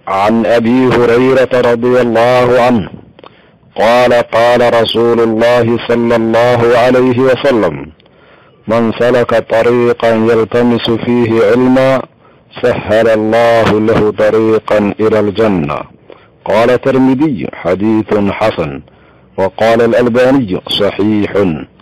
عن ابي هريره رضي الله عنه قال قال رسول الله صلى الله عليه وسلم من سلك طريقا يلتمس فيه علما سهل الله له طريقا الى الجنه قال الترمذي حديث حسن وقال الالباني صحيح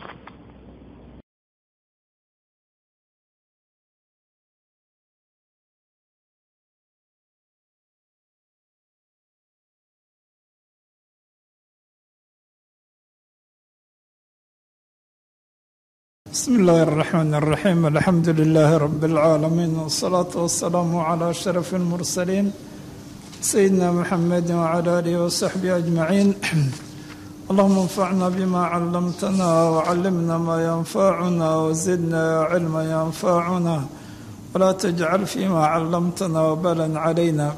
بسم الله الرحمن الرحيم الحمد لله رب العالمين والصلاة والسلام على أشرف المرسلين سيدنا محمد وعلى آله وصحبه أجمعين اللهم انفعنا بما علمتنا وعلمنا ما ينفعنا وزدنا علما ينفعنا ولا تجعل فيما علمتنا وبلا علينا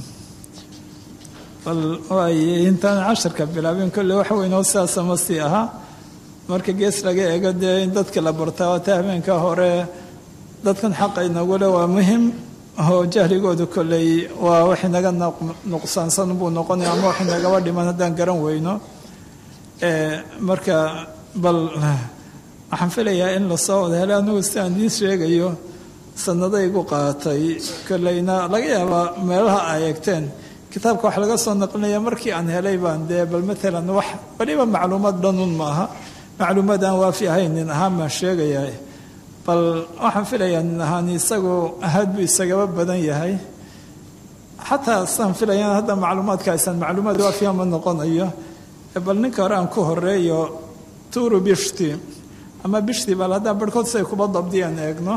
bal waay intaan casharka bilaabin kolle wax weyn oo sidaasa ma sii ahaa marka gees laga eego dee in dadka la bartaa waata habeenka hore dadkan xaqa inagule waa muhim oo jahligooda kolley waa wax inaga nuqsaansan buu noqonaya ama wax inagaba dhiman haddaan garan weyno marka bal waxaan filayaa in lasoo wada helay anigu si aan idiin sheegayo sanadaygu qaatay kolleyna laga yaabaa meelaha ay eegteen kitaabka wax laga soo naqlinaya markii aan helay baan dee bal maalan wax waliba macluumaad dhanun maaha macluumaad aan waafi ahayn nin ahaan baan sheegayaa bal waxaan filayaa nin ahaan isagu ahaad buu isagaba badan yahay xataa saan filaya hadda macluumaadka aysan macluumaad waafiya ma noqonayo bal ninka hore aan ku horeeyo turu bishti ama bishti bal haddaan barhkood say kuba dabdiyaan eegno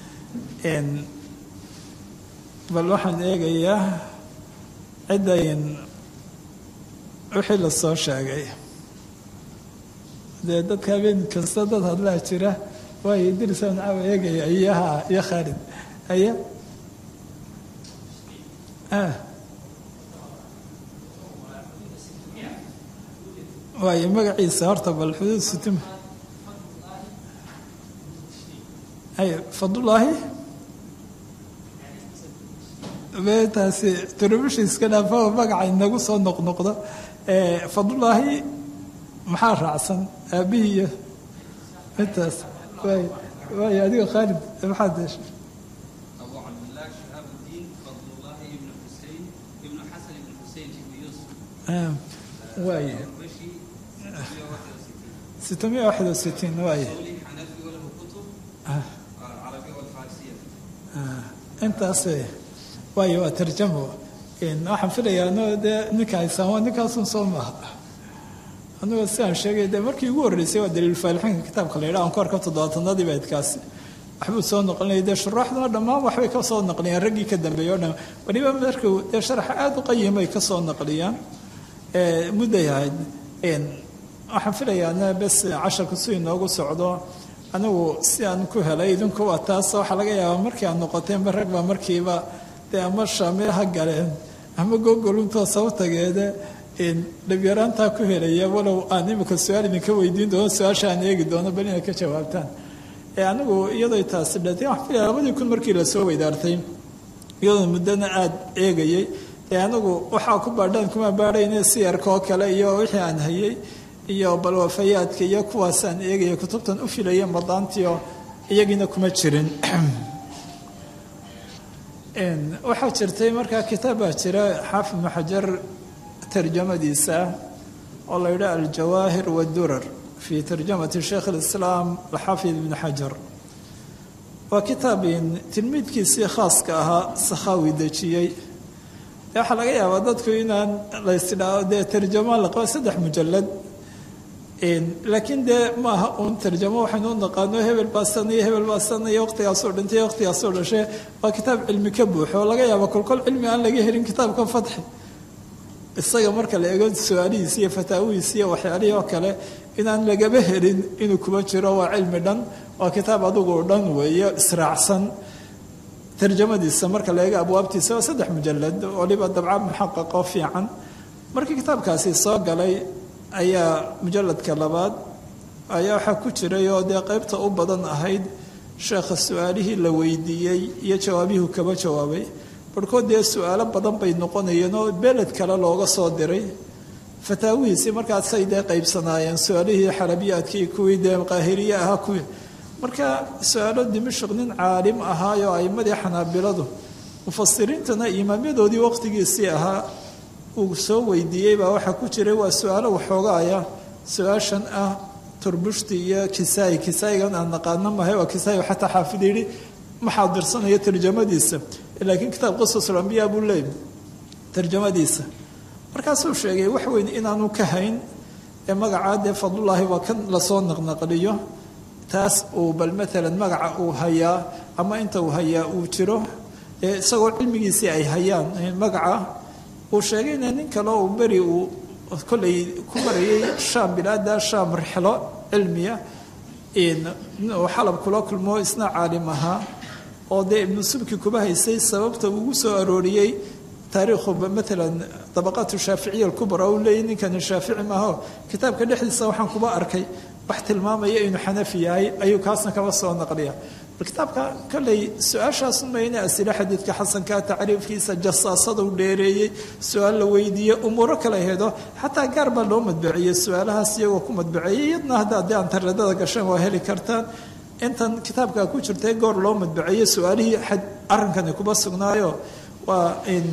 bal waxaan eegayaa ciddayn wixii la soo sheegay dee dadka habeen kasta dad hadlaa jira waayo dirisaan caawa eegaya iyaha iyo khaalid aya waayo magaciisa horta bal xuduud sitima ay fadlulaahi taasi turubishiiska dhaafo magaca inagu soo noqnoqdo fadlulaahi maxaa raacsan aabihii iyo intaas waay waay adiga khaalid maxaad heshay أبو عبد الله شهاب الدين فضل الله بن حسين بن حسن بن حسين بن يوسف waay مشي 161 ستمية واحد وستين waay قولي حنفي وله كتب العربية والفارسية intaas waayo waa tarjamo waxaan filayaa no dee ninka haysaan waa ninkaasun soo maaha anigoo sidaan sheegay dee markii ugu horreysay waa daliil faalixinka kitaabka la yidhaha aan ku arko toddobaatanadii baydkaasi waxbuu soo noqlinaya dee shuraaxduna dhammaan waxbay ka soo naqliyaan raggii ka dambeeyey o dhan weliba markuu dee sharaxa aada u qayimay ka soo naqliyaan mudday ahayd waxaan filayaa bes casharku si inoogu socdo anigu si aan ku helay idinku waa taas waxaa laga yaabaa markii aad noqoteenba rag baa markiiba dee ama shaamil ha galeen ama gogoluntoo saba tageede dhabyaraantaa ku helaya walow aan imika su-aal idinka weydiin doono su-aasha aan eegi doono bal inaad ka jawaabtaan anigu iyadoo taasi dhatay waxaan filaya labadii kun markii lasoo weydaartay iyadoo muddana aada eegayay ee anigu waxaa ku baadhaan kuma baadhayne siyarka oo kale iyo wixii aan hayay iyo balwafayaadka iyo kuwaasaan eegaya kutubtan u filaya madaantiio iyagiina kuma jirin waxaa jirtay markaa kitaab baa jira xaafid ibnu xajar tarjamadiisa oo la yidhaha aljawaahir wadurar fii tarjamati sheikh alislaam alxaafid ibnu xajar waa kitaabin tilmiidkiisii khaaska ahaa sakhaawi dejiyey dee waxaa laga yaabaa dadku inaan laysdhao dee tarjamo la qaba saddex mujalad laakiin dee maaha uun tarjamo waxaynu u naqaano hebel baa sanaya hebel baa sanaya waqtigaasoo dhintay waqtigaasoo dhashe waa kitaab cilmi ka buuxo oo laga yaaba kolkol cilmi aan laga helin kitaabka fatxi isaga marka la eego su-aalihiisi iyo fataawihiisi iyo waxyaalihii oo kale inaan lagaba helin inuu kuba jiro waa cilmi dhan waa kitaab adugu dhan weeye israacsan tarjamadiisa marka la eego abwaabtiisa waa saddex mujalad waliba dabca muxaqaqo fiican markii kitaabkaasi soo galay ayaa mujaladka labaad ayaa waxaa ku jiray oo dee qaybta u badan ahayd sheekha su-aalihii la weydiiyey iyo jawaabihii kaba jawaabay barhkood dee su-aalo badan bay noqonayeen oo beled kale looga soo diray fataawihiisii markaasay dee qaybsanaayeen su-aalihii xarabiyaadkii kuwii dee qaahiriye ahaa kuwii marka su-aalo dimashq nin caalim ahaayoo aimadii xanaabiladu mufasiriintana imaamyadoodii waqtigiisii ahaa uu soo weydiiyey baa waxaa ku jiray waa su-aalo waxoogaaya su-aashan ah turbushti iyo kisaayi kisaayigan aan naqaano mahay waa kisaayi xataa xaafid yidhi ma xaadirsanaya tarjamadiisa laakiin kitaab qasusulambiya buu leeyay tarjamadiisa markaasuu sheegay wax weyn inaanu ka hayn ee magacaa dee fadlullaahi waa kan lasoo naqnaqliyo taas uu bal maalan magaca uu hayaa ama inta uu hayaa uu jiro ee isagoo cilmigiisii ay hayaan magaca uu sheegayna nin kale uu beri uu kollay ku marayay shaam bilaada shaam rixlo cilmiya uu xalab kula kulmo isna caalim ahaa oo dee ibnu subki kuba haysay sababta ugu soo arooriyey taariikhu maalan dabaqaatu shaaficiya alkubra uu leeyay ninkani shaafici maaho kitaabka dhexdiisa waxaan kuba arkay wax tilmaamaya inuu xanafi yahay ayuu kaasna kaba soo naqliya bal kitaabka kolley su-aashaas mayne asile xadiidka xasanka tacriifkiisa jasaasada u dheereeyey su-aal la weydiiyey umuuro kala hedo xataa gaar baa loo madbaceeyey su-aalahaas iyagoo ku madbaceeyey iyadna hadda haddii antareedada gashaan waa heli kartaan intan kitaabka ku jirtay goor loo madbaceeyey su-aalihii arrinkani kuba sugnaayo waa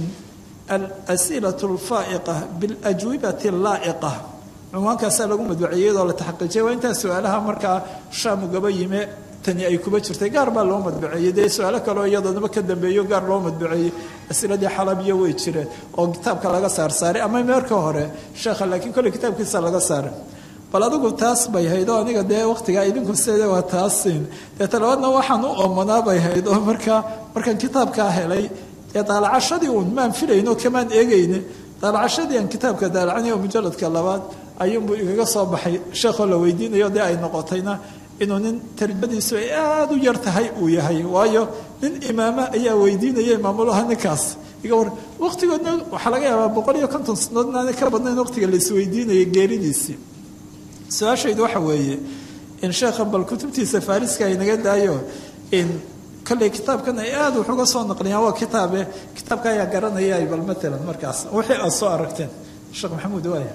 alas'ilatu alfaa'iqa biاlajwibati allaa'iqa cunwaankaasaa lagu madbaceeyey iyadoo la taxaqiijiyay waa intaa su-aalaha markaa shaamu gaba yime tani ay kuba jirtay gaar baa loo madbaceeyey dee su-aalo kaleo iyadoonaba ka dambeeyo gaar loo madbaceeyey asiladii xalabiyo way jireen oo kitaabka laga saarsaaray ama meerka hore sheekha laakiin kolley kitaabkiisa laga saaray bal adigu taas bay hayd oo aniga dee waqtigaa idinku sede waa taasin dee talabaadna waxaan u oomanaa bay hayd oo markaa markaan kitaabkaa helay dee daalacashadii uun maan filayno kamaan eegayne daalacashadii aan kitaabka daalacanay oo mujaladka labaad ayuunbuu igaga soo baxay sheekhoo la weydiinayo dee ay noqotayna inuu nin tarjamadiisu ay aada u yar tahay uu yahay waayo nin imaama ayaa weydiinaya imaamulaha ninkaas iga war waqtigoodna waxaa laga yaabaa boqol iyo konton sanadood inaanay ka badnayn waqtiga la isweydiinayay geeridiisii su-aashaydu waxa weeye in sheekhan bal kutubtiisa faariska ay naga daayo in kolley kitaabkan ay aada wax uga soo naqliyaan waa kitaabe kitaabka ayaa garanaya bal matalan markaas wixii aada soo aragteen sheekh maxamuud waaya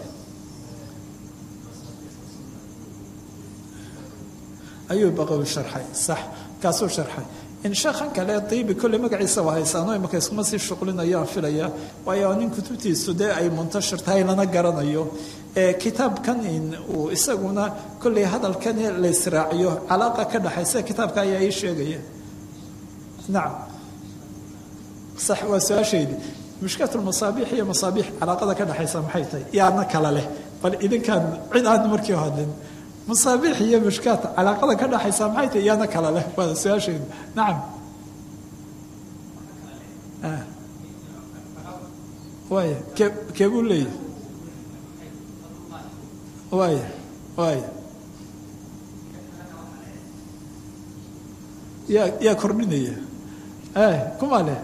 ayuu baqowi sharxay sax kaasuu sharxay in sheekhan kale diibi kolley magaciisa waa haysaano imaka iskuma sii shuqlinayaan filaya waayo nin kutubtiisu dee ay muntashir tahay lana garanayo kitaabkan uu isaguna kolley hadalkan la israaciyo calaaqa ka dhaxaysa kitaabka ayaa ii sheegaya nacam sax waa su-aashaydi mushkilat masaabiix iyo masaabiix calaaqada ka dhexaysa maxay tahay yaana kala leh bal idinkaan cid aan markii hadlin masaabiix iyo mushkaat calaaqada ka dhexaysa maxay tahay yaana kala leh waa su-aashaydu nacam waaya kee keebuu leeyahy waaya waaya yaa yaa kordhinaya kuma leh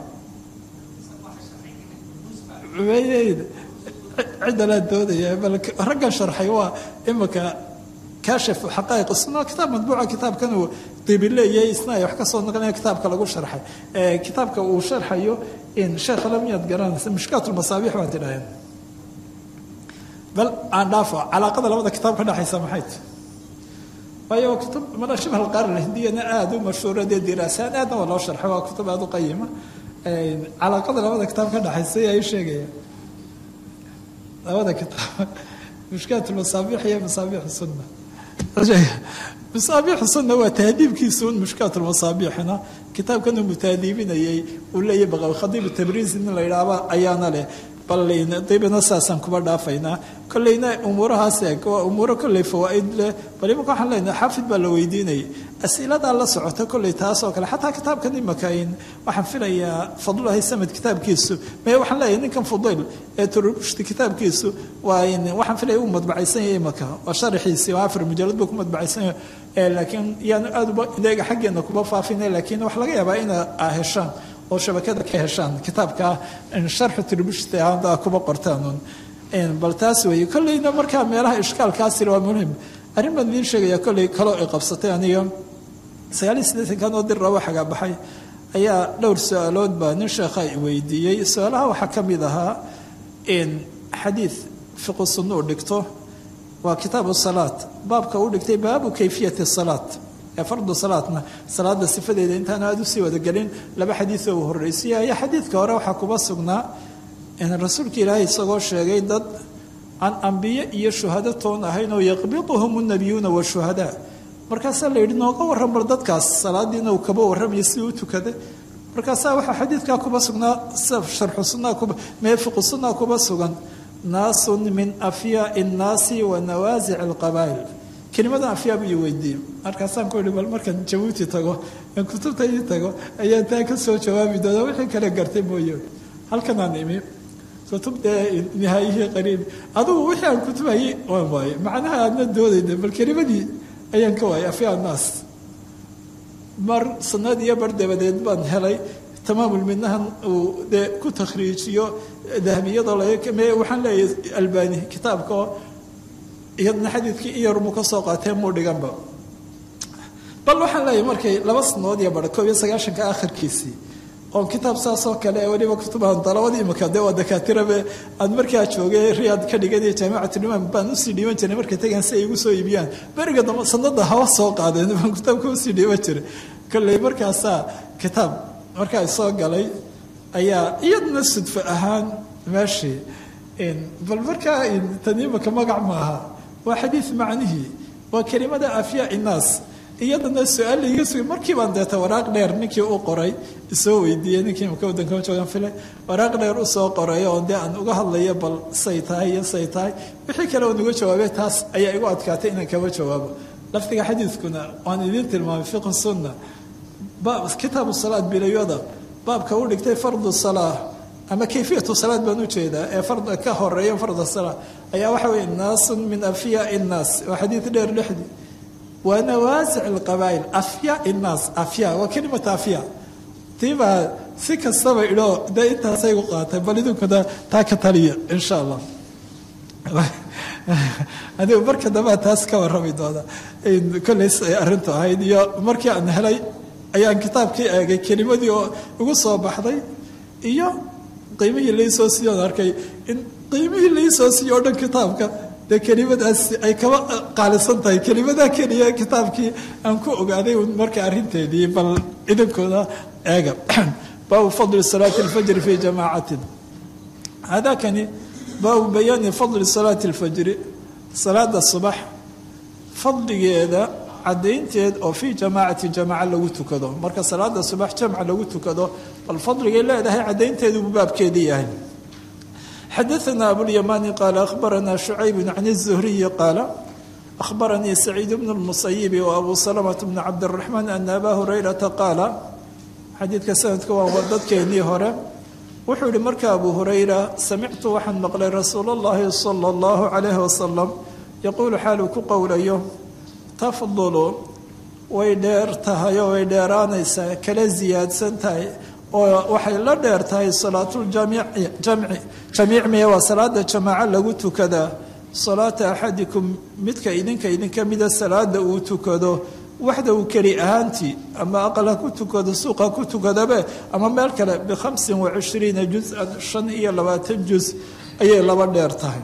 cidda laa doodaya bal raggan sharxay waa imika kaashif xaqaa'iq isna kitaab madbuuca kitaabkan uu dibi leeyahay isna ay wax ka soo naqlinaya kitaabka lagu sharxay kitaabka uu sharxayo in sheekha lamiyaad garanaysa mushkaat lmasaabiix baad tidhaaheen bal aan dhaafo calaaqada labada kitaab ka dhexaysa maxay tahay waayo kutub mala shibh alqaar alhindiyana aada u mashhuura dee diraasaan aadna waa loo sharxay waa kutub aada u qayima calaaqada labada kitaab ka dhexaysa ayaa ii sheegaya labada kitaab mushkaat masaabiix iyo masaabiix sunna masaabiix sunna waa tahdiibkiisa un mushkaat masaabiixna kitaabkan uu mutaadiibinayay uu leeyahy baqawi khadiib tabriisi nin la yidhaahba ayaana leh bal dibina saasaan kuba dhaafaynaa kolleyna umuurahaas eeg waa umuuro kolley fawaaid leh bal imanka waxaan leenahay xaafid baa la weydiinayay asiladaa la socota kolley taas oo kale xataa kitaabkan imakain waxaan filayaa fadlulahi samad kitaabkiisu me waxaan leeyahay ninkan fudayl ee turushti kitaabkiisu waa waxaan filaya uu madbacaysan yahay imaka waa sharaxiisii waa afar mujalad buu ku madbacaysan yahay laakiin yaanu aad uba idaga xaggeena kuba faafina laakiin wax laga yaabaa ina heshaan oo shabakada ka heshaan kitaabka sharxu tribushti aada kuba qortaan bal taas weeye kolleyna markaa meelaha ishkaalkaasina waa muhim arrin baan idiin sheegaya kolley kaloo ay qabsatay aniga sagaaliyo siddeetankan oo dir rabo xagaa baxay ayaa dhowr su-aalood baa nin sheekha i weydiiyey su-aalaha waxaa ka mid ahaa in xadiid fiqu sunno u dhigto waa kitaabu salaat baabka u dhigtay baabu kayfiyati salaat ee fardu salaatna salaada sifadeeda intaan aada usii wadagelin laba xadiidoo uu horreysiyayo xadiidka hore waxaa kuba sugnaa in rasuulka ilaahay isagoo sheegay dad aan ambiye iyo shuhado toon ahayn oo yaqbiduhum nabiyuuna washuhadaa markaasaa la yidhi nooga warran bar dadkaas salaadiina uu kaba warramaya sidii u tukaday markaasaa waxaa xadiidkaa kuba sugnaa sharxu sunaa kuba mee fiqu sunaa kuba sugan naasun min afyaai nnaasi wa nawaasic alqabaa'il kelimadan afyaa buu ii weydiiyey markaasaan ku ihi bal markaan jabuuti tago aan kutubta ii tago ayaan taa ka soo jawaabi doonaa wixii kale gartay mooye halkanaan imi kutub dee nihaayihii qariibi adugu wixii aan kutubhayay waan waaye macnaha aadna doodayna bal kelimadii ayaan ka waayay afyaa naas mar sanad iyo bar dabadeed baan helay tamaamul midnahan uu dee ku takhriijiyo dahabiyadoo lame waxaan leeyahay albani kitaabka oo iyadna xadiidkii iyarmu ka soo qaatee muu dhiganba bal waxaan leeyahay markay laba sanadood iyo bara koob iyo sagaashanka akhirkiisii oon kitaab saasoo kale weliba kutubahan dalabada imika dee waa dakaatirabe aan markaa joogay riyaad ka dhiganaya jaamicatulimaam baan usii dhiiban jiray markay tagaan si ay igu soo iibiyaan beriga dambe sanada hawa soo qaadeen baan kitaabka usii dhiiban jiray kolley markaasaa kitaab markaa soo galay ayaa iyadna sudfo ahaan meeshii bal markaa tan imika magac maaha waa xadiid macnihii waa kelimada afyaa innaas iyadana su-aal laiga sugay markii baan deeta waraaq dheer ninkii u qoray isoo weydiiyey ninkii imaka waddanka joogan filay waraaq dheer usoo qoray oo dee aan uga hadlayo bal say tahay iyo say tahay wixii kale oon uga jawaabay taas ayaa igu adkaatay inaan kaba jawaabo lafdiga xadiidkuna waan idiin tilmaamay fiqi sunna kitaabu salaad bilayoda baabka u dhigtay fardu salaa ama kayfiyatu salaad baan ujeedaa ee fard ka horeeya farda salaa ayaa waxa weye naasun min afyaai nnaas waa xadiid dheer dhexdii waa nawaasic alqabaa'il afyaa innaas afyaa waa kelimata afyaa tiibaa si kastaba idho dee intaasay u qaatay bal idinkuna taa ka taliya insha allah adigu marka dambea taas ka warrami doona kolleys ay arrintu ahayd iyo markii aan helay ayaan kitaabkii eegay kelimadii oo igu soo baxday iyo qiimihii laysoo siiyoon arkay in qiimihii laysoo siiyo o dhan kitaabka dee kelimadaas ay kaba qaalisan tahay kelimadaa keliya kitaabkii aan ku ogaaday marka arrinteedii bal idinkooda eega baabu fadli salaati alfajri fi jamaacatin hadakani baabu bayaani fadli salaati alfajri salaada subax fadligeeda cadaynteed oo fii jamaacati jamaaca lagu tukado marka salaada subax jamca lagu tukado bal fadligay leedahay cadaynteedu buu baabkeedii yahay xadaثna abulymani qaala ahbarana shucayb can الzuhriyi qaala ahbaranii saciid bn اlmusayibi wabu salmة bn cabdالraxmaan ana aba hurayrata qaala xadiidka sanadka waa dadkeenii hore wuxuu yihi marka abu hurayra samictu waxaan maqlay rasuul اllahi salى اllahu عalayh wasalam yaquulu xaaluu ku qowlayo tafdulu way dheer tahay oo way dheeraanaysaa kala siyaadsan tahay oo waxay la dheer tahay salaatuljamici jamci jamiic miya waa salaada jamaaco lagu tukadaa salaata axadikum midka idinka idinka mida salaada uu tukado waxda uu keli ahaantii ama aqal ha ku tukado suuq ha ku tukadabe ama meel kale bikhamsin wa cishriina juz-an shan iyo labaatan juz ayay laba dheer tahay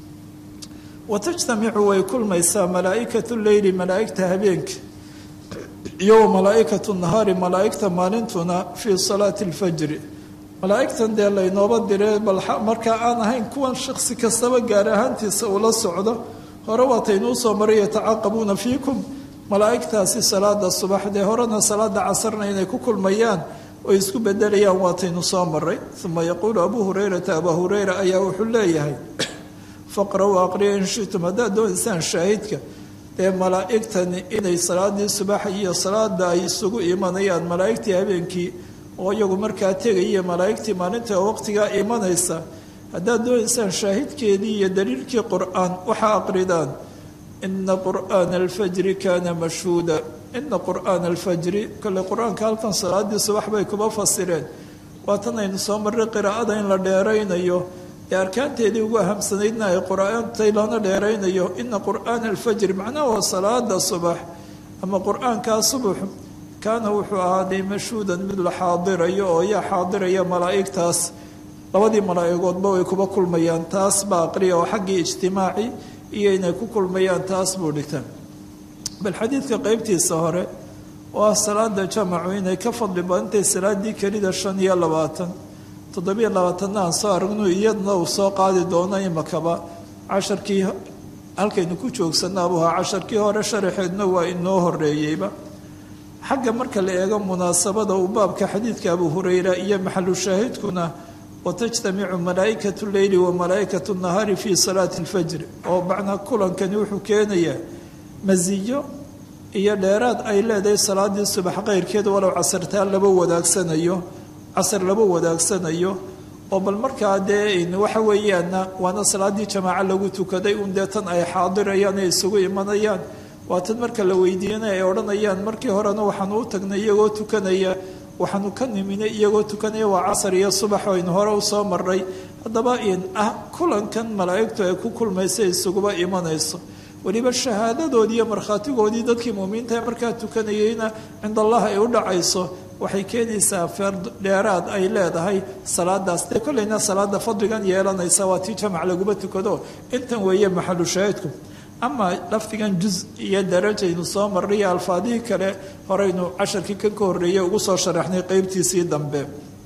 watajtamicu way kulmaysaa malaaikatu leyli malaaigta habeenka iyo wa malaaikatu nahaari malaaigta maalintuna fii salaati alfajri malaaigtan dee laynooba diree bal markaa aan ahayn kuwan shaksi kastaba gaar ahaantiisa ula socdo hore waataynuu soo maray yatacaqabuuna fiikum malaaigtaasi salaada subax dee horena salaada casarna inay ku kulmayaan oy isku bedelayaan waataynu soo maray uma yaquulu abuu hurayrata abaa hureyra ayaa wuxuu leeyahay faqra-u aqriya in shitum haddaad doonaysaan shaahidka dee malaa'igtani inay salaadii subaxa iyo salaada ay isugu imanayaan malaa'igtii habeenkii oo iyagu markaa tegaya malaa'igtii maalinta waqtigaa imanaysa haddaad doonaysaan shaahidkeedii iyo daliilkii qur-aan waxaa aqridaan ina qur'aana alfajri kaana mashhuuda ina qur'aana alfajri kole qur-aanka halkan salaadii subax bay kuba fasireen waatan aynu soo marray qiraa'ada in la dheeraynayo ee arkaanteedii ugu ahamsanaydna ay qur-aantay lana dheeraynayo ina qur'aana alfajri macnaha waa salaada subax ama qur-aankaa subax kaana wuxuu ahaaday mashhuudan mid la xaadirayo oo yaa xaadiraya malaa'igtaas labadii malaa'igoodba way kuba kulmayaan taas baa aqriya oo xaggii ijtimaaci iyo inay ku kulmayaan taas buu dhigta bal xadiidka qeybtiisa hore oo ah salaada jamacu inay ka fadli badantay salaadii kelida shan iyo labaatan toddobiyo labaatanna aan soo aragno iyadna uu soo qaadi doono imakaba casharkii halkaynu ku joogsannaabu ahaa casharkii hore sharaxeedna waa inoo horeeyeyba xagga marka la eego munaasabada uu baabka xadiidka abu hurayra iyo maxalu shaahidkuna watajtamicu malaa'ikatu leyli wa malaa'ikatu nahaari fii salaati alfajri oo macnaa kulankani wuxuu keenayaa masiyo iyo dheeraad ay leedahay salaadii subax keyrkeed walow casartaan laba wadaagsanayo casar laba wadaagsanayo oo bal markaa dee waxa weeyaana waana salaadii jamaaco lagu tukaday un dee tan ay xaadirayaan ay isugu imanayaan waa tan marka la weydiiyana ay odhanayaan markii horena waxaanu u tagnay iyagoo tukanaya waxaanu ka niminay iyagoo tukanaya waa casar iyo subax aynu hore usoo maray haddaba in ah kulankan malaa'igtu ay ku kulmaysa isuguba imanayso weliba shahaadadoodii iyo markhaatigoodii dadkii muuminiinta ee markaa tukanayeyna cind allah ay u dhacayso waxay keenaysaa feer dheeraad ay leedahay salaadaas dee kolleyna salaada fadligan yeelanaysa waa tii jamac laguma tukado intan weeye maxalu shaahidku ama lafdigan juz iyo darajaynu soo marray iyo alfaadihii kale horeynu casharkii kan ka horreeyey ugu soo sharaxnay qeybtiisii dambe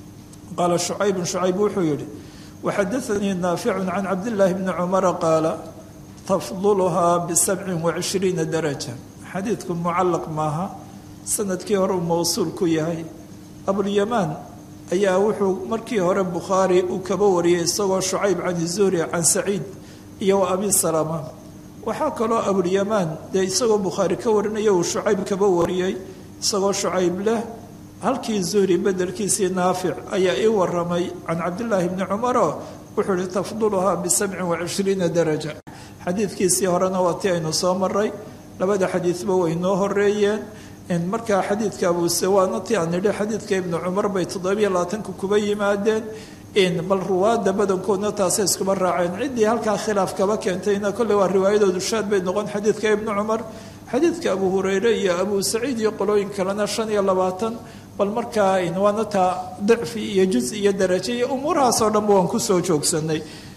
qaala shucaybun shucayb wuxuu yidhi waxadaanii naaficun can cabdillaahi bni cumara qaala tafduluhaa bisabcin wacishriina daraja xadiidku mucallaq maaha sanadkii hore uu mowsuul ku yahay abulyamaan ayaa wuxuu markii hore bukhaari uu kaba wariyey isagoo shucayb can zuhri can saciid iyo wa abi salama waxaa kaloo abulyamaan dee isagoo bukhaari ka warinaya uu shucayb kaba wariyey isagoo shucayb leh halkii zuhri bedelkiisii naafic ayaa ii waramay can cabdillaahi bni cumaro wuxuu ihi tafduluhaa bisabcin wacishriina daraja xadiidkiisii horena waa tii aynu soo maray labada xadiidba way noo horeeyeen markaa xadiidka abuse waana ti aan nidhi xadiidka ibnu cumar bay toddobiyo labaatanka kuba yimaadeen bal ruwaada badankoodna taasay iskuba raaceen ciddii halkaa khilaaf kaba keentayna kolley waa riwaayadoodu shaad bay noqon xadiidka ibnu cumar xadiidka abu hureyre iyo abu saciid iyo qolooyin kalena shan iyo labaatan bal markaa waana taa dicfi iyo juz iyo darajo iyo umuurahaasoo dhanba waan kusoo joogsanay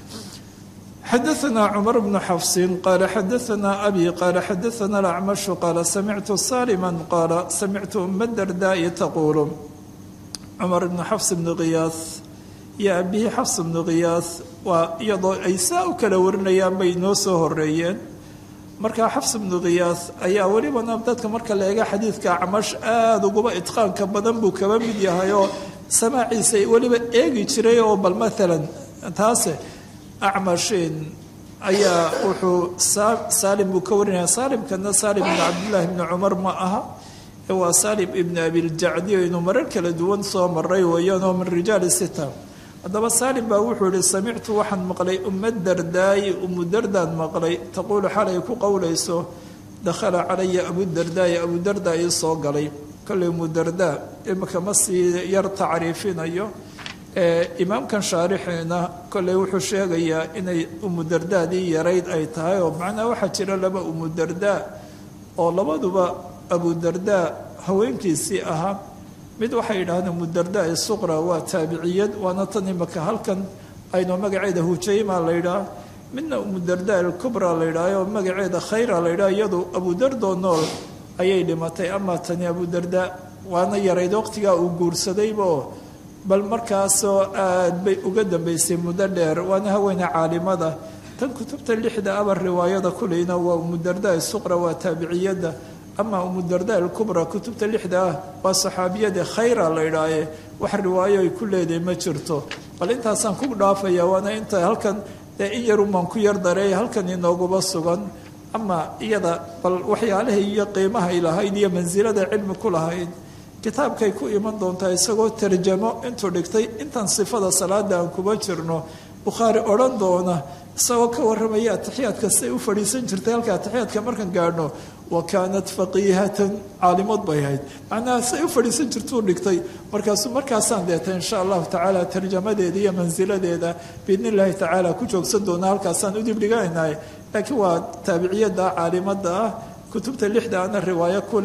xadaثna cmar bnu xafsin qaala xadaثna abi qaala xadaثna اlacmashu qaala samictu salima qaala samictu uma dardaa'i taquulu cumar bnu xafs bnu khiyaas iyo abihi xafs bnu khiyaas waa iyadoo ay saa u kala warinayaan bay noo soo horeeyeen markaa xafs bnu khiyaas ayaa welibana dadka marka la eega xadiidka acmash aada uguba itqaanka badan buu kaba mid yahay oo samaaciisa weliba eegi jiray oo bal maalan taase acmashin ayaa wuxuu saalim buu ka warinaya saalimkana saalim ibn cabdillaahi bni cumar ma aha waa saalim ibni abiljacdi aynu marar kala duwan soo maray weeyaanoo min rijaali sita haddaba saalim baa wuxuu yihi samictu waxaan maqlay uma dardaayi umu dardaan maqlay taquulu xalay ku qowlayso dakhala calaya abudardaayi abudardaa ii soo galay kolley umu dardaa imika ma sii yar tacriifinayo imaamkan shaarixeena kolley wuxuu sheegayaa inay umudardaadii yarayd ay tahay oo macnaha waxaa jira laba umudardaa oo labaduba abudardaa haweenkiisii ahaa mid waxay yidhahdeen umudardaa isuqra waa taabiciyad waana tan imika halkan aynu magaceeda hujayma la yidhaah midna umudardaa alkubra la yidhaah oo magaceeda khayra la yidhaah iyadu abudardoo nool ayay dhimatay ama tani abudardaa waana yarayd waqtigaa uu guursadaybaoo bal markaasoo aad bay uga dambaysay muddo dheer waana haweene caalimada tan kutubta lixda aba riwaayada kuleyna waa umudardaa suqra waa taabiciyadda ama umudardaa alkubra kutubta lixda ah waa saxaabiyada khayra la idhaaye wax riwaayo ay ku leedahay ma jirto bal intaasaan ku dhaafaya waana inta halkan dee in yarumaan ku yar dareey halkan inooguba sugan ama iyada bal waxyaalahay iyo qiimahay lahayd iyo mansilada cilmi ku lahayd kitaabkay ku iman doontaa isagoo tarjamo intuu dhigtay intan sifada salaada aan kuba jirno bukhaari odhan doona isagoo ka warramaya atixiyaadka siay u fadhiisan jirtay halka atixiyaadka markaan gaadhno wa kaanat faqiihatan caalimad bay ahayd macnaha siay u fadhiisan jirtuu dhigtay markaasu markaasaan deeta insha allahu tacaala tarjamadeeda iyo mansiladeeda biidn illaahi tacaala ku joogsan doona halkaasaan u dibdhiganaynahay laakiin waa taabiciyada caalimada ah kutubta lixda ana riwaayo ku leh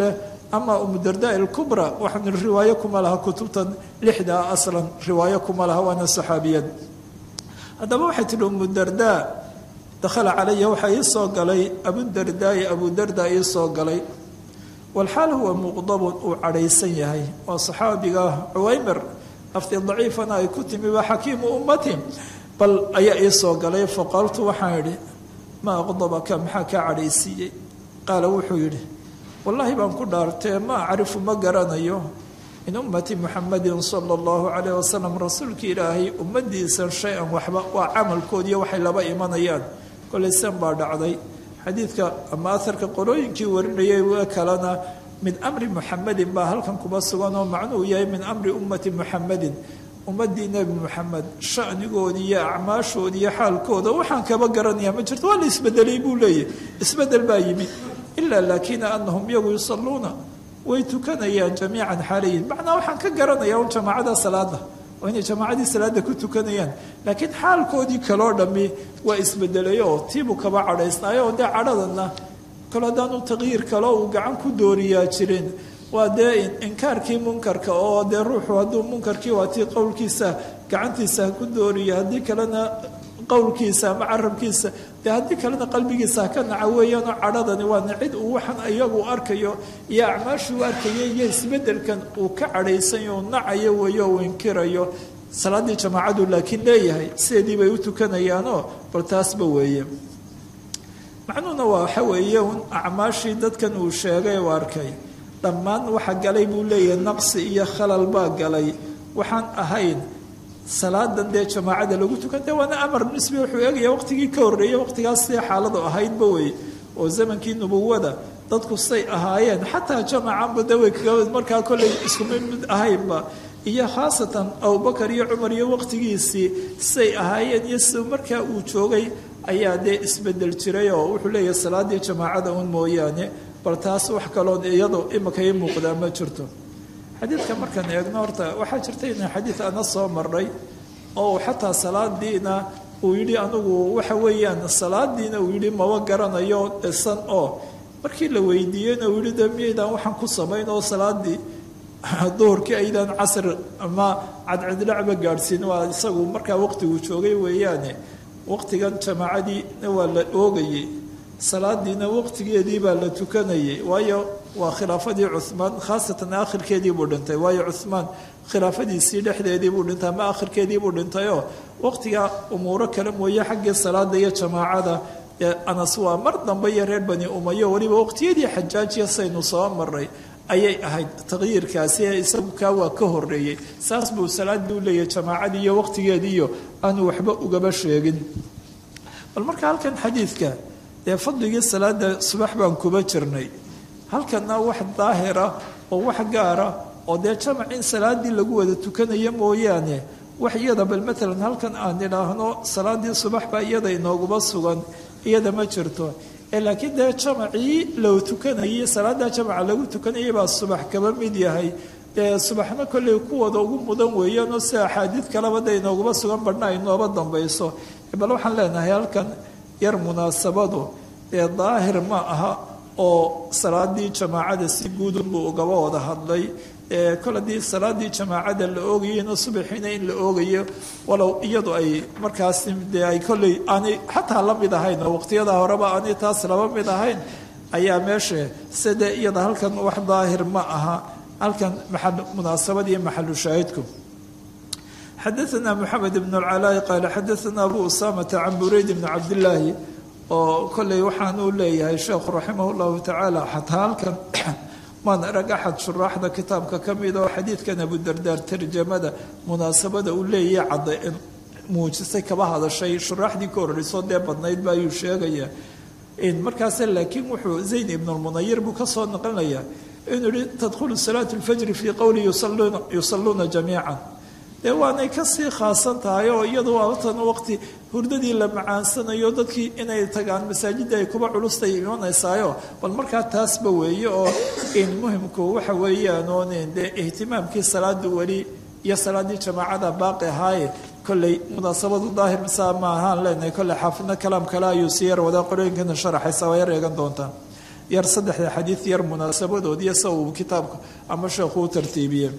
ama umudardaa ilkubra waxaan riwaayo kuma laha kutubtan lixda aslan riwaayo kuma laha waana saxaabiyad haddaba waxay tihi umudardaa dakhala calaya waxaa ii soo galay abudardaai abudarda ii soo galay walxaal huwa muqdabun uu cadhaysan yahay waa saxaabiga cuwaymer lafti daciifana ay ku timi waa xakiimu ummati bal ayaa ii soo galay faqaaltu waxaan idhi ma aqdabaka maxaa kaa cadhaysiiyey qaala wuxuu yidhi wallaahi baan ku dhaartee ma acrifu ma garanayo min ummati muxamadin sala allahu calayh wasalam rasuulka ilaahay ummadiisa shay-an waxba waa camalkoodiiyo waxay laba imanayaan kolay san baa dhacday xadiidka ama aharka qolooyinkii warinayay wa kalena min amri muxamedin baa halkan kuba sugan oo macnuhu yahay min amri ummati muxamedin ummadii nebi moxamed shanigoodii iyo acmaashoodii iyo xaalkooda waxaan kaba garanayaa ma jirto waa la isbedelay buu leeyahy isbedel baa yimi ilaa laakina anahum iyagu yusaluuna way tukanayaan jamiican xaalayin macnaa waxaan ka garanaya un jamaacada salaada oo inay jamaacadii salaada ku tukanayaan laakiin xaalkoodii kaloo dhammi waa isbedelay oo tiibuu kaba cadhaysnaayo oo dee cadhadana kalo haddaanu taqyiir kalo uu gacan ku dooriyaa jirin waa dee inkaarkii munkarka oo dee ruuxu hadduu munkarkii waa tii qowlkiisa gacantiisa ha ku dooriyo haddii kalena qowlkiisa ama carabkiisa dee haddii kalena qalbigiisa ha ka naca weeyaanoo cadhadani waana cid uu waxaan iyagu arkayo iyo acmaashuu arkaya iyo isbedelkan uu ka cadhaysanyo u nacayo weeyo uu inkirayo salaaddii jamaacadu laakiin leeyahay sideedii bay u tukanayaanoo bal taasba weeye macnuhuna waa waxa weeye un acmaashii dadkan uu sheegay u arkay dhammaan waxa galay buu leeyahay naqsi iyo khalal baa galay waxaan ahayn salaadan dee jamaacada lagu tukan dee waana amar nisbi wuxuu eegaya waqtigii ka horreeyey waqtigaas see xaaladu ahaydba wey oo zamankii nubuwada dadku say ahaayeen xataa jamacanba de way kaga markaa kollay iskuma mid ahaynba iyo khaasatan abubakar iyo cumar iyo waqtigiisii say ahaayeen iyo si markaa uu joogay ayaa dee isbedel jiray oo wuxuu leeyahay salaadii jamaacada un mooyaane bal taas wax kaloon iyado imika ii muuqdaa ma jirto xadiidka markaan eegno horta waxaa jirta ina xadiid ana soo marnay oo xataa salaadiina uu yidhi anigu waxa weeyaan salaadiina uu yidhi maba garanayo dhisan oo markii la weydiiyeyna uu yihi de miyaydaan waxaan ku samayn oo salaadii duhurkii aydaan casr ama cadcidlacba gaadhsiin waa isagu markaa waqtigu joogay weeyaane waqtigan jamaacadiina waa la oogayey salaadiina waqtigeedii baa la tukanayay waayo waa khilaafadii cuhmaan khaasatan akhirkeedii buu dhintay waayo cuhmaan khilaafadiisii dhexdeedii buu dhintay ama akhirkeedii buu dhintayoo waqtigaa umuuro kale mooye xaggii salaada iyo jamaacada anas waa mar dambe iyo reer bani umayo weliba waqtiyadii xajaajiya saynu soo maray ayay ahayd taqyiirkaasi ee isagu kaa waa ka horeeyey saas buu salaadii u leeyahay jamaacadii iyo waqtigeediiyo aanu waxba ugaba sheegin bal marka halkan xadiidka dee fadligii salaada subax baan kuba jirnay halkana wax daahira oo wax gaara oo dee jamac in salaadii lagu wada tukanayo mooyaane wax iyada bal maalan halkan aan idhaahno salaadii subax baa iyada inooguma sugan iyada ma jirto ee laakiin dee jamacii loo tukanayay salaada jamaca lagu tukanayay baa subax kaba mid yahay dee subaxna kolley kuwada ugu mudan weeyaanoo sida axaadiid kaleba de inooguma sugan badhna ay nooba dambayso bal waxaan leenahay halkan yar munaasabadu dee daahir ma aha oo salaadii jamaacada si guudunbuu ugaba wada hadlay kol haddii salaadii jamaacada la oogayeyna subaxiina in la oogayo walow iyadu ay markaas dee ay kolley aanay xataa la mid ahayn oo waqtiyada horeba aanay taas laba mid ahayn ayaa meesha side iyada halkan wax daahir ma aha halkan maal munaasabad iyo maxalu shaahidku xadaana moxamed ibn اlcalaa'i qaala xadaana abu usamata can burayd bni cabdillaahi oo kolley waxaanuu leeyahay sheekhu raximah llahu tacaala xataa halkan maan arag axad shuraaxda kitaabka ka mid oo xadiidkan abudardaar tarjamada munaasabada uu leeyahay cadda muujisay kaba hadashay shuraaxdii ka horreysoo dee badnayd ba ayuu sheegaya markaase laakiin wuxuu zayn ibnulmunayir buu kasoo naqlinayaa inuu yihi tadkhulu salaatu lfajri fii qowli yusalluuna jamiican dee waanay kasii khaasan tahay oo iyadu waatan waqti hurdadii la macaansanayo dadkii inay tagaan masaajidda ay kuba culustay imanaysaayo bal markaa taasba weeye oo in muhimku waxa weeyaan oon dee ihtimaamkii salaada weli iyo salaaddii jamaacada baaqi ahaaye kolley munaasabadu daahir saa ma ahaan leenahay kolley xaafidna kalaam kale ayuu sii yar wadaa qorooyinkana sharaxaysa waa yar eegan doontaa yar saddexda xadiid yar munaasabadoodiiyo sa uu kitaabka ama sheekhu u tartiibiyey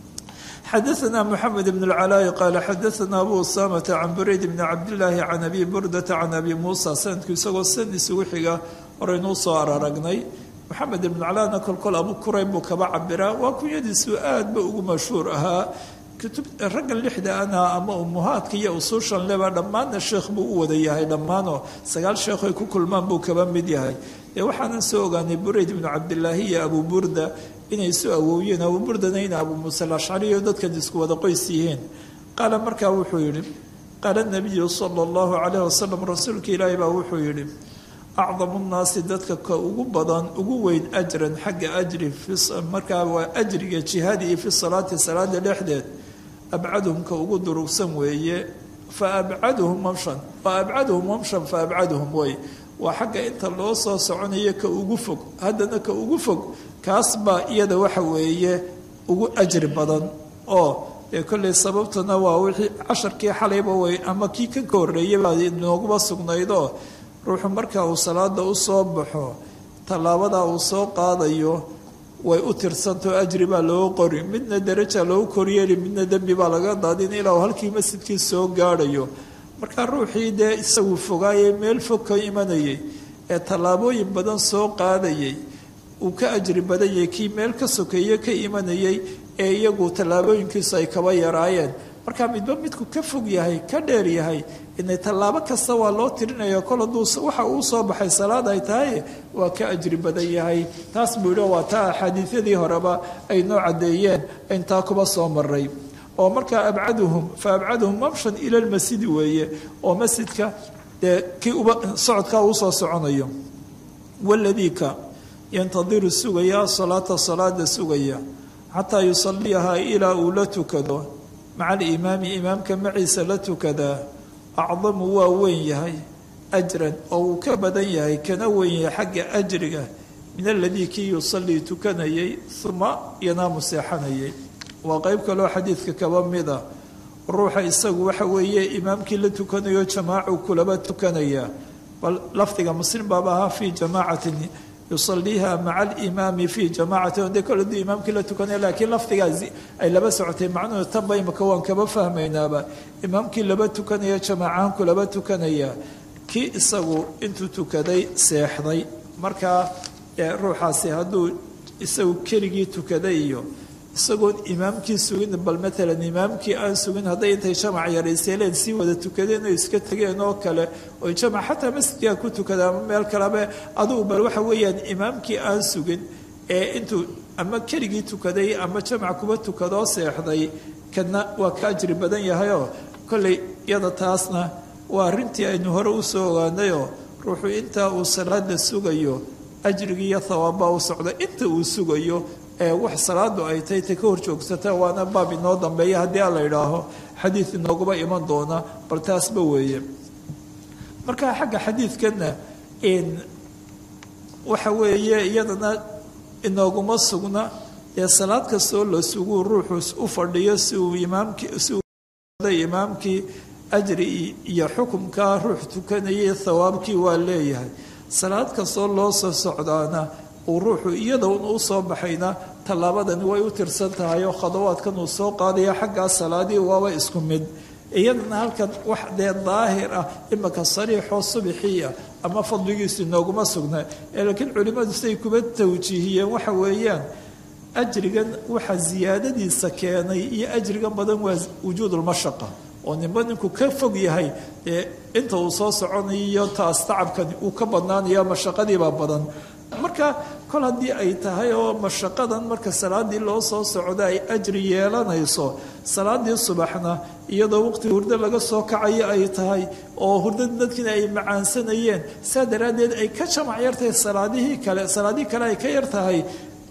xadaثna mxamed bn اlcalaaءi qaala xadaثna abu usamata can burayd bni cabdillaahi can abi burdata can abi muusa sanadku isagoo san isugu xiga horeynuu soo araragnay maxamed ibn calaana kolkol abu kurayb buu kaba cabiraa waa kunyadiisu aad ba ugu mashhuur ahaa kutub raggan lixda ana ama umuhaadka iyo usuushan leba dhammaanna sheekh buu u wada yahay dhammaanoo sagaal sheekh ay ku kulmaan buu kaba mid yahay dee waxaanan soo ogaanay burayd ibnu cabdilaahi iyo abu burda inay isu awoowiyeen abu burdana ina abu muuse alashcari iyo dadkan isku wada qoys yihiin qaala markaa wuxuu yidhi qaala nabiyu sala allahu calayh wasalam rasuulka ilaahi baa wuxuu yidhi acdamu nnaasi dadka ka ugu badan ugu weyn ajran xagga ajri markaa waa ajriga jihaadi iyo fi salaati salaada dhexdeed abcaduhum ka ugu durugsan weeye fa abcaduhum mamshan fa abcaduhum mamshan fa abcaduhum wey waa xagga inta loo soo soconayo ka ugu fog haddana ka ugu fog kaas baa iyada waxa weeye ugu ajri badan oo dee kolley sababtuna waa wixii casharkii xalayba way ama kii ka ka horreeyay baa nooguba sugnaydoo ruuxu marka uu salaada u soo baxo tallaabada uu soo qaadayo way u tirsantao ajri baa looga qori midna daraja loogu koryeeli midna dembi baa laga daadin ilaa uu halkii masjidkii soo gaadhayo markaa ruuxii dee isagu fogaayay meel fog ka imanayay ee tallaabooyin badan soo qaadayay uu ka ajri badanyay kii meel ka sokeeye ka imanayay ee iyagu tallaabooyinkiisu ay kaba yaraayeen markaa midba midku ka fog yahay ka dheer yahay inay tallaabo kasta waa loo tirinaya kol hadduu waxa uu soo baxay salaad ay tahay waa ka ajri badan yahay taas buu yidhi waa taa axaadiisyadii horeba ay noo caddeeyeen intaa kuba soo maray oo markaa abcaduhum fa abcaduhum mamshan ila lmasjidi weeye oo masjidka dee kii uba socodkaa uu soo soconayo waladiika yantadiru sugaya salaata salaada sugaya xataa yusaliyahaa ilaa uu la tukado maca alimaami imaamka maciisa la tukadaa acdamu waa weyn yahay ajran oo uu ka badan yahay kana weyn yahay xagga ajriga min aladii kii yusalii tukanayay uma yanaamu seexanayay waa qeyb kaloo xadiidka kaba mida ruuxa isagu waxa weeye imaamkii la tukanayo jamaacu kulaba tukanaya bal lafdiga muslim baaba ahaa fii jamaacatin yusaliiha maca alimaami fii jamaacati o dee kole duu imaamkii la tukanaya laakiin lafdigaasi ay laba socotay macnuhu tanba imaka waan kaba fahmaynaaba imaamkii laba tukanaya jamaacahanku laba tukanaya kii isagu intuu tukaday seexday markaa ruuxaasi hadduu isagu keligii tukaday iyo isagoon imaamkii sugin bal maalan imaamkii aan sugin hadday intay jamac yarayseeleen sii wada tukadeen oo iska tegeen oo kale oy jamac xataa masjidkaa ku tukada ama meel kaleba adugu bal waxa weeyaan imaamkii aan sugin ee intuu ama keligii tukaday ama jamac kuba tukadoo seexday kana waa ka ajri badan yahayoo kolley iyada taasna waa arrintii aynu hore usoo ogaanayoo ruuxu intaa uu salaada sugayo ajrigii iyo thawaabbaa u socda inta uu sugayo ee wax salaadu ay tahay ta ka hor joogsata waana baab inoo dambeeya haddii a la idhaaho xadiid inooguba iman doona bal taasba weeye marka xagga xadiidkanna waxa weeye iyadana inooguma sugna ee salaad kastoo la suguu ruuxu u fadhiyo si uu imaamkii si uu imaamkii ajri iyo xukumkaa ruux tukanayay thawaabkii waa leeyahay salaad kastoo loo soo socdaana uu ruuxu iyada un u soo baxayna tallaabadani way u tirsan tahay oo khadawaadkan uu soo qaadaya xaggaa salaadii waaba isku mid iyadana halkan wax dee daahir ah imaka sariixoo subixiia ama fadligiisu inooguma sugna ee laakiin culimmadu siday kuba tawjiihiyeen waxa weeyaan ajrigan waxa siyaadadiisa keenay iyo ajrigan badan waa wujuudulmashaqa oo ninba ninku ka fog yahay dee inta uu soo soconayo taas tacabkani uu ka badnaanayo mashaqadiibaa badan marka kol haddii ay tahay oo mashaqadan marka salaadii loo soo socdo ay ajri yeelanayso salaadii subaxna iyadoo waqti hurdo laga soo kacayo ay tahay oo hurdada dadkiina ay macaansanayeen saa daraaddeed ay ka jamac yartahay salaadihii kale salaadihii kale ay ka yar tahay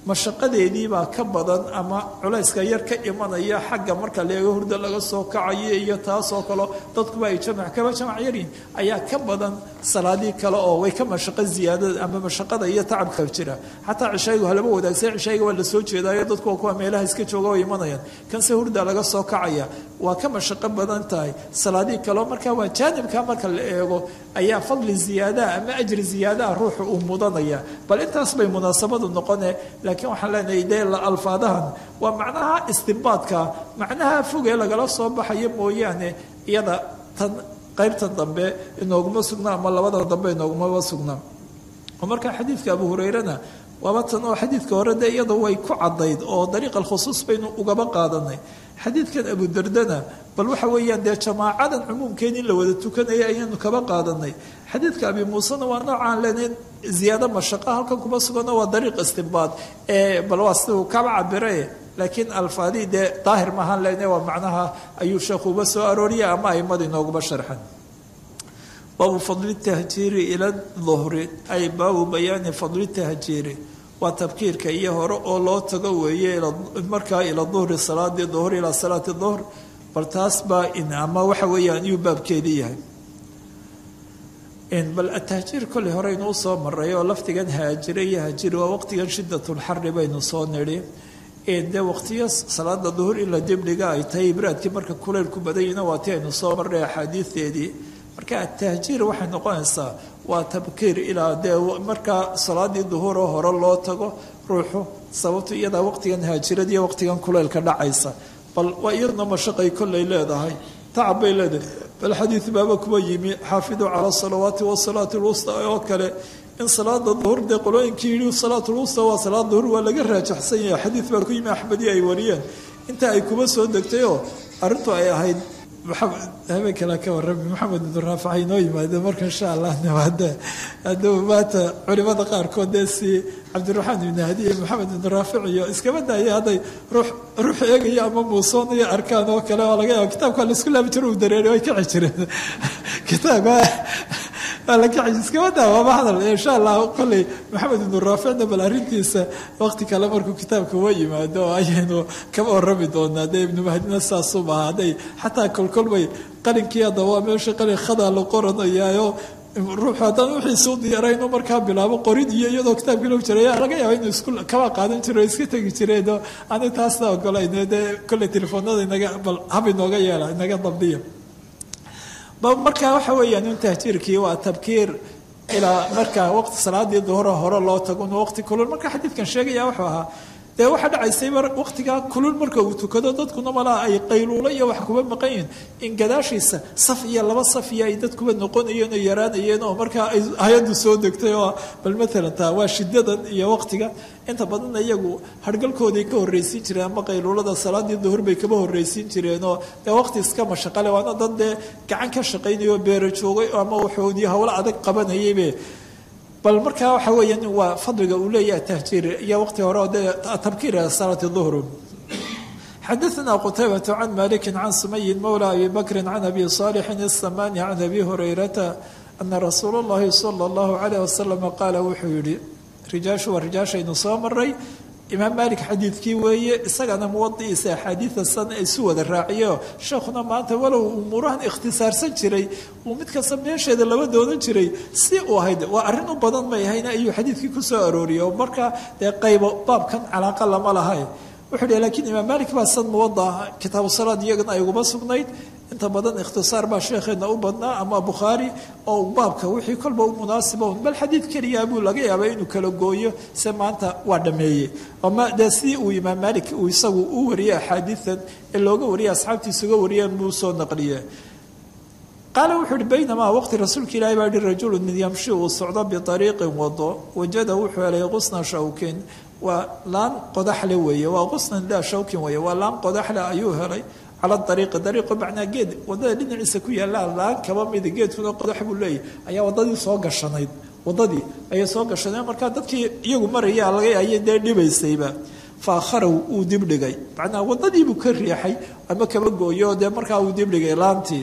mashaqadeediibaa ka badan ama culayska yar ka imanaya xagga marka leego hurda laga soo kacayo iyo taasoo kale dadkuba ay jamac kaba jamac yaryihin ayaa ka badan salaadii kale oo way ka mashaqo ziyaadada ama mashaqada iyo tacabka jira xataa cishaygu halaba wadaagsan cishayga waa lasoo jeedaayo dadku waa kuwa meelaha iska jooga way imanayaan kanse hurda laga soo kacaya waa ka mashaqo badan tahay salaadii kaleo marka waa jaanibka marka la eego ayaa fadli ziyaadaha ama ajri ziyaadaha ruuxu uu mudanaya bal intaas bay munaasabadu noqone laakiin waxaan leenahay dee alfaadahan waa macnaha istinbaadka macnaha fogee lagala soo baxayo mooyaane iyada tan qaybtan dambe inooguma sugnaa ama labada dambe inoogumaba sugnaa oo marka xadiidka abu hurayrana waaba tan oo xadiidka hore dee iyada way ku caddayd oo dariiqa alkhusuus baynu ugaba qaadanay xadiidkan abudardana bal waxa weeyaan dee jamaacadan cumuumkeen in la wada tukanaya ayaanu kaba qaadanay xadiidka abi muusena waa noocaan leenayn ziyaado mashaqa halkan kuma sugano waa dariiq istinbaad ee bal waa siduu kaba cabire laakiin alfaadii dee daahir maahaan lene waa macnaha ayuu sheekhu uba soo arooriya ama aimada inooguba sharxan baabu fadli tahjiiri ila duhri ay baabu bayaani fadli tahjiiri waa tabkiirka iyo hore oo loo tago weeye markaa ila duhri salaadii duhr ilaa salaati duhr bal taas baa in ama waxa weeyaan iyuu baabkeedii yahay bal atahjiir kolley hore inuu soo maray oo lafdigan haajire iyo haajiri waa waqtigan shidatulxari baynu soo nidhi dee waqtiyo salaada duhur in la dibdhiga ay tahay ibraadkii marka kuleylku badanyina waa ti aynu soo marray axaadiideedii marka atahjiir waxay noqonaysaa waa tabkiir ilaa dee markaa salaadii duhuroo hore loo tago ruuxu sababto iyadaa waqtigan haajiradiiyo waqtigan kuleylka dhacaysa bal waa iyaduna mashaqay kolley leedahay tacab bay leedahay bal xadiid baaba kuwa yimi xaafiduu cala salawaati wasalaati lwusta oo kale in salaada duhur dee qolooyinkii yidhi salaat lwusta waa salaad duhur waa laga raajaxsan yahay xadiid baa ku yimi axmedii ay wariyeen inta ay kuba soo degtayoo arrintu ay ahayd habeen kale ka warami maxamed ibnu raafac inoo yimaado marka insha allah hada hadduu maanta culimada qaarkood dee si cabdiraxmaan ibni hadi iyo maxamed ibnu raafic iyo iskaba daaya hadday ruux ruux eegaya ama muusoon iyo arkaan oo kale oo laga yaaba kitaabka laisku laabi jiro uu dareeri way kici jireen kitaabka waa la kici iskaba daa waaba hadal insha allah kolley maxamed ibnu raaficna bal arrintiisa waqti kale markuu kitaabka wa yimaado oo ayaynu kaba warami doonaa dee ibnu mahdina saasuu maaha hadday xataa kolkolbay qalinkii hadda waa meesha qalin khadaa la qoranayaayo ruuxu haddaan wixiisuu diyaarayno markaa bilaabo qorid iyo iyadoo kitaabkii loo jiray laga yaaba inuu isku kaba qaadan jiro iska tegi jireen ani taasna ogolayn dee kolley telefoonada inaga bal hab inooga yeela inaga dabdiya markaa waxa weeyaan in tahjiirkii waa tabkiir ilaa markaa waqti salaadii duhura hore loo tago inuu waqti kulul marka xadiidkan sheegaya wuxuu ahaa dee waxaa dhacaysay waqtigaa kulul marka uu tukado dadkuna malaa ay qayluulo iyo wax kuba maqan yihin in gadaashiisa saf iyo laba saf iyo ay dadkuba noqonayeen oo yaraanayeen oo markaa ay hay-addu soo degtay oo bal maalan taa waa shidadan iyo waqtiga inta badanna iyagu hargalkooday ka horreysiin jireen ama qayluulada salaadii duhur bay kaba horreysiin jireenoo dee waqti iska mashaqale waana dad dee gacan ka shaqaynayoo beero joogay ama waxoodii howlo adag qabanayaybe bal markaa waxa weeyaan waa fadliga uu leeyahay tahjiir iyo waqti hore oo dee tabkiir salaati duhr xadaثna qtaybة can maliki can sumayin mawlى abi bakri can abi صaalixin الsamani can abi hurayrata ana rasuul اllahi salى اllahu عalيه wasalam qaala wuxuu yihi rijaashu waa rijaashaynu soo maray imaam malik xadiidkii weeye isagana muwadiisa axaadiida san isu wada raaciyo sheekhuna maanta walow umuurahan ikhtisaarsan jiray uu mid kasta meesheeda laba doonan jiray si uu ahayd waa arrin u badan may ahayna ayuu xadiidkii ku soo arooriyey oo markaa dee qaybo baabkan calaaqa lama lahay wuxuu hi lakiin imaam malik baa san muwada kitaabu salaad iyagana ay uguma sugnayd inta badan ikhtisaar baa sheekheena u badnaa ama bukhaari oo baabka wixii kolba u munaasiba un bal xadiid keliya buu laga yaaba inuu kala gooyo se maanta waa dhameeyey ama dee sidii uu imaam malik uu isagu u wariyey axaadiidan ee looga wariyay asxaabtiisa uga wariyeen buu soo naqliye qaala wuxuu uhi baynamaa waqti rasuulka ilaahi baa yihi rajulu mid yamshi uu socdo biariiqin wado wajada wuxuu helay qusna shawkin waa laan qodaxle weeye waa qusnan daa shawkin weeye waa laan qodaxle ayuu helay cala ariiqi dariiqo macnaa geed wadada dhinaciisa ku yaallaa laan kaba mida geedkuna qodax buu leeyahy ayaa wadadii soo gashanayd wadadii ayay soo gashaneen markaa dadkii iyagu maraya laga ayay dee dhibaysayba faakharow uu dibdhigay macnaa wadadiibuu ka riixay ama kaba gooyo dee markaa uu dibdhigay laantii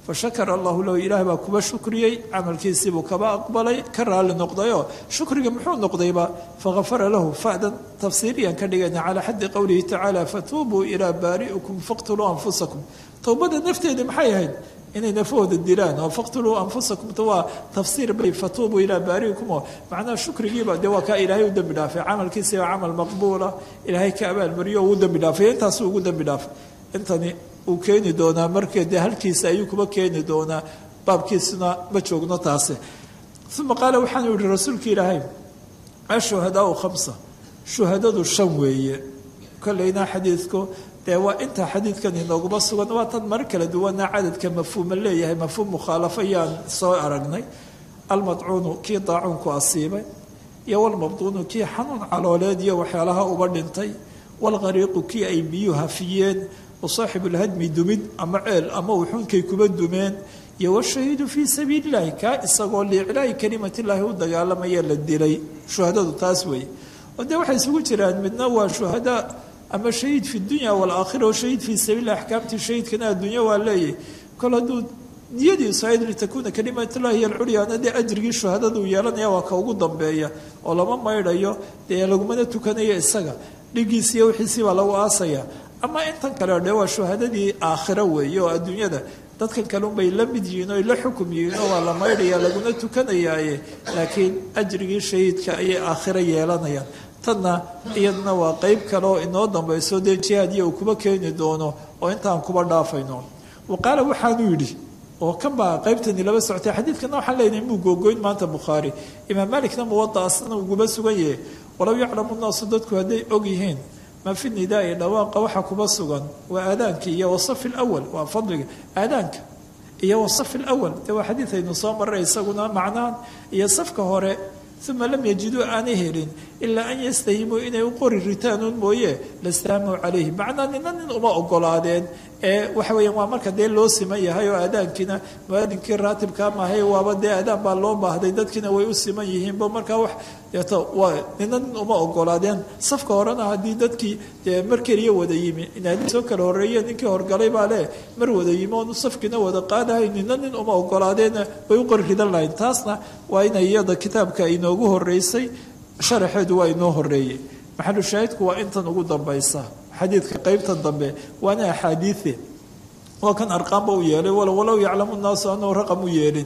fashakara allahu lahu ilaah baa kuba shukriyey camalkiisiibuu kaba aqbalay ka raali noqdayoo shukriga muxuu noqdayba fagafara lahu fadan tafsiiriyan ka dhigayna calaa xaddi qowlihi tacaala fatuubuu ilaa baari'ikum faqtuluu anfusakum towbada nafteeda maxay ahayd inay nafahooda dilaan oo faqtuluu anfusakum waa tafsiir bay fatuubuu ilaa baari'ikum oo macnaha shukrigiiba dee waa kaa ilaahay u dembi dhaafay camalkiisi waa camal maqbuula ilaahay ka abaalmariyo uu dembi dhaafay intaasuu ugu dembi dhaafay intani uu keeni doonaa markee dee halkiisa ayuu kuba keeni doonaa baabkiisuna ma joogno taase uma qaala waxaanu yihi rasuulka ilaahay ashuhadaau khamsa shuhadadu shan weeye kolleyna xadiidku dee waa inta xadiidkan inooguma sugan waa tan mar kala duwana cadadka mafhuuma leeyahay mafhuum mukhaalafo ayaan soo aragnay almadcuunu kii daacuunku asiibay iyo walmabduunu kii xanuun calooleed iyo waxyaalaha uba dhintay walqariiqu kii ay biyuu hafiyeen wasaaxibu lhadmi dumid ama ceel ama wuxuunkay kuba dumeen iyo washahiidu fii sabiili illahi kaa isagoo liiclaahi kalimatillahi u dagaalamaya la dilay shuhadadu taas weeye oo dee waxay isugu jiraan midna waa shuhada ama shahiid fi dunya walaakhira oo shahiid fii sabiililah axkaamtii shahiidkana adduunya waa leeyahy kol hadduu niyadiisu ayd litakuuna kalimatullahi hiy alculyaana dee ajrigii shuhadaduu yeelanaya waa ka ugu dambeeya oo lama maydhayo dee lagumana tukanayo isaga dhigiis iyo wixiisii baa lagu aasaya ama intan kale dhe waa shuhadadii aakhiro weeye oo adduunyada dadkan kale unbay la mid yihiin oo la xukum yihiin oo waa la maydhaya laguna tukanayaaye laakiin ajrigii shahiidka ayay aakhiro yeelanayaan tanna iyaduna waa qeyb kale oo inoo dambayso dee jihaadiya uu kuba keeni doono oo intaan kuba dhaafayno wa qaala waxaanuu yidhi oo kan baa qaybtani laba socotay xadiidkana waxaan leenahay muu googoyn maanta bukhaari imaam malikna muwada asna uguba sugan yahay walow yaclamu nnaasu dadku hadday og yihiin maa fi nidaai dhawaaqa waxa kuba sugan waa aadaanka iyo wasafi lwal waa fadliga aadaanka iyo wasafi lwal dee waa xadiid aynu soo maray isaguna macnahan iyo safka hore uma lam yajiduu aanay helin ilaa an yastahimuu inay u qori ritaanuun mooye lastahamuu calayhi macnaa nina nin uma ogolaadeen ee waxa weeyaan waa marka dee loo siman yahay oo aadaankiina muaadinkii raatibkaa maahay waaba dee aadaan baa loo baahday dadkiina way u siman yihiinba markaa wax deeto waa nina nin uma ogolaadeen safka horena haddii dadkii dee mar keliya wada yimi inaadii soo kala horreeye ninkii horgalay baa leh mar wada yimi oonu safkiina wada qaadahay nina nin uma ogolaadeena way u qori ridan lahayn taasna waa inay iyada kitaabka inoogu horeysay sharaxeedu waa inoo horeeyey maxalu shaahidku waa intan ugu dambaysa xadiidka qeybtan dambe waana axaadiie waa kan arqaamba u yeelay walow yaclamu nnaasu anahu raqam u yeelin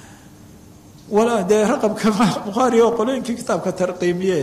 dee raqamka bukhaari oo qolooyinkii kitaabka tarqiimiye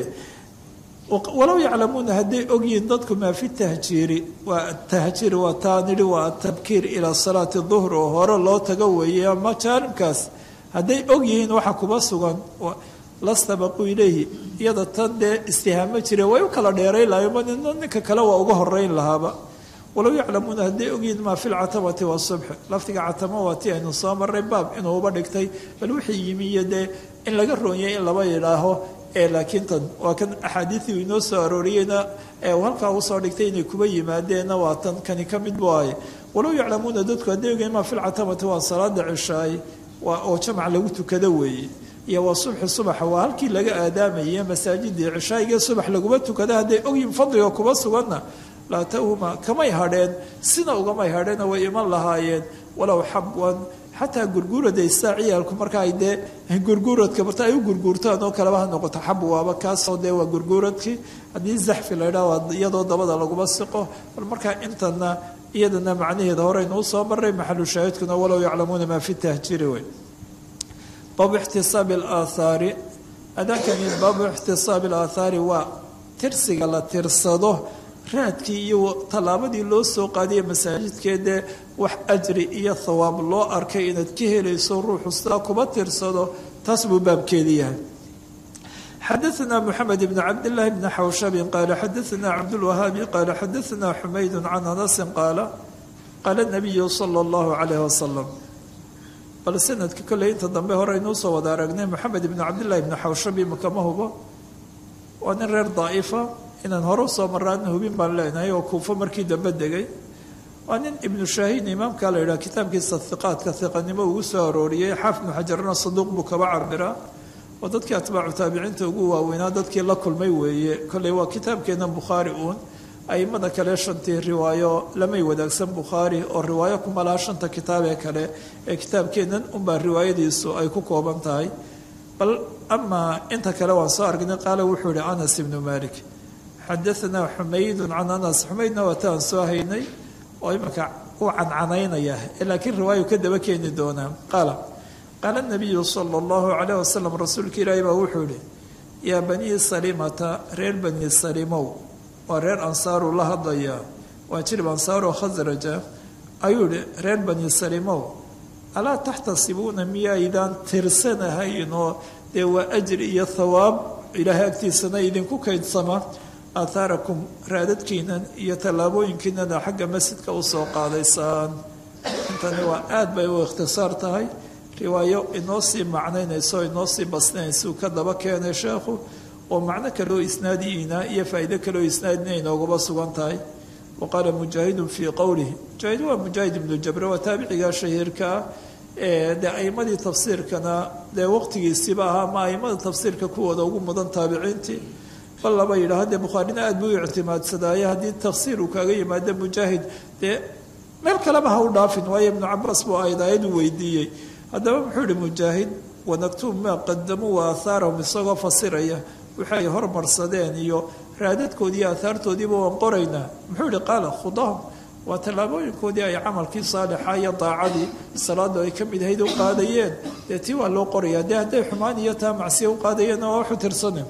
walow yaclamuuna hadday ogyihiin dadku maa fi tahjiiri waa tahjiir waa taa nidhi waa atabkiir ilaa salaati duhr oo hore loo tago weeye ama jaanibkaas hadday ogyihiin waxa kuba sugan lastabaquu ilayhi iyada tan dee istihaamo jire way u kala dheerayn lahayen ma nina ninka kale waa uga horeyn lahaaba walow yaclamuuna hadday ogyihiin maa fi lcatamati wasubxi lafdiga catamo waa ti aynu soo maray baab inuu uba dhigtay bal wixii yimi iyo dee in laga roonyay in laba yidhaaho ee laakiin tan waa kan axaadiidii inoo soo arooriyeyna ee uu halkaa usoo dhigtay inay kuba yimaadeenna waa tan kani ka mid waaye walow yaclamuuna dadku hadday ogyihiin maa fi lcatamati waa salaada cishaay waa oo jamac lagu tukado weeye iyo waa subxi subaxa waa halkii laga aadaamaye masaajidii cishaayiga subax laguma tukada hadday ogyihin fadliga kuba suganna laa tahuma kamay hadheen sina ugamay hadheena way iman lahaayeen walow xabwan xataa gurguuraday saa ciyaalku marka ay dee gurguuradka barta ay u gurguurtaan oo kaleba ha noqoto xab waaba kaasoo dee waa gurguuradkii haddii zaxfi la ydhaha waa iyadoo dabada laguma siqo bal markaa intana iyadana macnaheeda horeynuu soo maray maxalu shaahidkuna walow yaclamuuna maa fi tahjiiri wey baabu ixtisaabi alaathaari adaankani baabu ixtisaabi alaathaari waa tirsiga la tirsado raadkii iyo tallaabadii loo soo qaadiya masaajidkeedee wax ajri iyo thawaab loo arkay inaad ka helayso ruuxu sidaa kuba tirsado taas buu baabkeedi yahay xadaثna mxamed bn cabdالlahi bn xawshabin qaala xadaثna cabdاlwahaabi qaala xadaثna xumayd can anasi qaala qaala الnabiyu salى اllahu عalayh wasalam bal sanadka kolley inta dambe hore aynuu soo wada aragnay moxamed ibnu cabdillahi ibnu xawshabi makama hubo waa nin reer daa'ifa inaan hore usoo maraana hubin baan leenahay oo kuufo markii dambe degay waa nin ibnu shaahiin imaamka la yidhaha kitaabkiisa hiqaadka hiqanimo ugu soo arooriyey xaafid ibnu xajarna saduuq buu kaba cabiraa oo dadkii atbaacu taabiciinta ugu waaweynaa dadkii la kulmay weeye kolley waa kitaabkeena bukhaari uun aimada kale shantii riwaayo lamay wadaagsan bukhaari oo riwaayo kuma laha shanta kitaab ee kale ee kitaabkeennan unbaa riwaayadiisu ay ku kooban tahay bal amaa inta kale waan soo argnay qaala wuxuu ihi anas ibnu malik xadaanaa xumaydun can anas xumaydna wataan soo haynay oo imanka u cancanaynaya laakiin riwaayu ka daba keeni doonaa qaala qaala nabiyu sala allahu calayh wasalam rasuulka ilaahi baa wuxuu ihi yaa banii salimata reer bani salimow waa reer ansaaru la hadlayaa waa jilib ansaaroo khasraja ayuu ihi reer bani salimow alaa taxtasibuuna miyaydaan tirsanahayn oo dee waa ajri iyo thawaab ilaahay agtiisana idinku kaydsama aathaarakum raadadkiinan iyo tallaabooyinkiinana xagga masjidka usoo qaadaysaan intani waa aad bay u ikhtisaar tahay riwaayo inoo sii macnaynayso inoo sii basnaysuu ka daba keenay sheekhu oo macno kaloo isnaadiina iyo faa'iido kaloo isnaadina inoogaba sugan tahay wa qaala mujaahidun fii qowlihi mujaahid waa mujaahid ibnu jabre waa taabiciga shahiirkaa dee aimadii tafsiirkana dee waqtigiisiiba ahaa ma aimada tafsiirka kuwooda ugu mudan taabiciintii bal laba yidhaah dee bukhaarina aad buu u ictimaadsadaaye haddii tafsiir uu kaaga yimaado mujaahid dee meel kaleba ha u dhaafin waayo ibnu cabaas buu ayd aayadu weydiiyey haddaba muxuu ihi mujaahid wanaktuub maa qadamuu wa aahaarahum isagoo fasiraya waxay hormarsadeen iyo raadadkoodii aahaartoodiiba waan qoraynaa muxuu ihi qaala khudahum waa tallaabooyinkoodii ay camalkii saalixa iyo daacadii salaadu ay ka mid ahayd u qaadayeen dee tii waa loo qorayaa dee hadday xumaan iyo taa macsiya u qaadayeenna waa waxu tirsane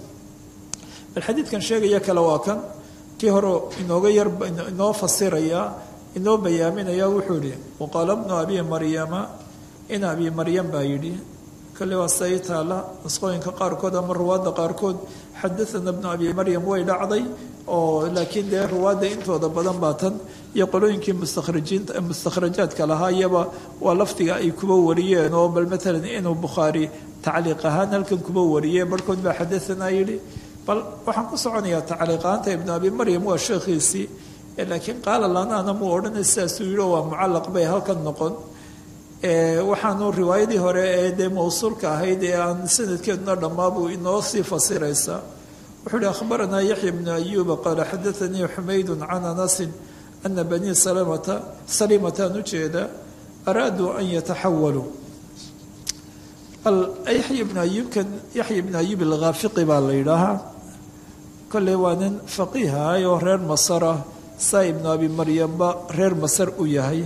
bal xadiidkan sheegaya kale waa kan kii hore inooga yar inoo fasiraya inoo bayaaminaya wuxuu yihi waqaala bnu abi maryama in abi maryam baa yidhi kale waa say taala nusqooyinka qaarkood ama ruwaadda qaarkood xadaana bnu abi maryam way dhacday oo laakiin dee ruwaadda intooda badan baa tan iyo qolooyinkii mustakhrajiinta mustakhrajaadka lahaa iyaba waa lafdiga ay kuba wariyeen oo bal maalan inuu bukhaari tacliiq ahaan halkan kuba wariyey barhkood baa xadaanaa yidhi bal waxaan ku soconayaa tacliiqaanta ibnu abi maryam waa sheekhiisii laakiin qaala lanaana muu odhanay sidaasuu yidhi oo waa mucallaq bay halkan noqon waxaanu riwaayadii hore ee dee mawsuulka ahayd ee aan sanadkeeduna dhammaabuu inoo sii fasiraysaa wuxuu ihi akhbaranaa yaxya bnu ayuuba qaala xadaanii xumaydun can anasin ana banii salimata salimataan ujeeda araaduu an yataxawaluu yaxya bnu ayuubkan yaxya bnu ayuub alkhaafiqi baa la yidhaahaa kolley waa nin faqiihahay oo reer masar ah saa ibnu abi maryamba reer masar u yahay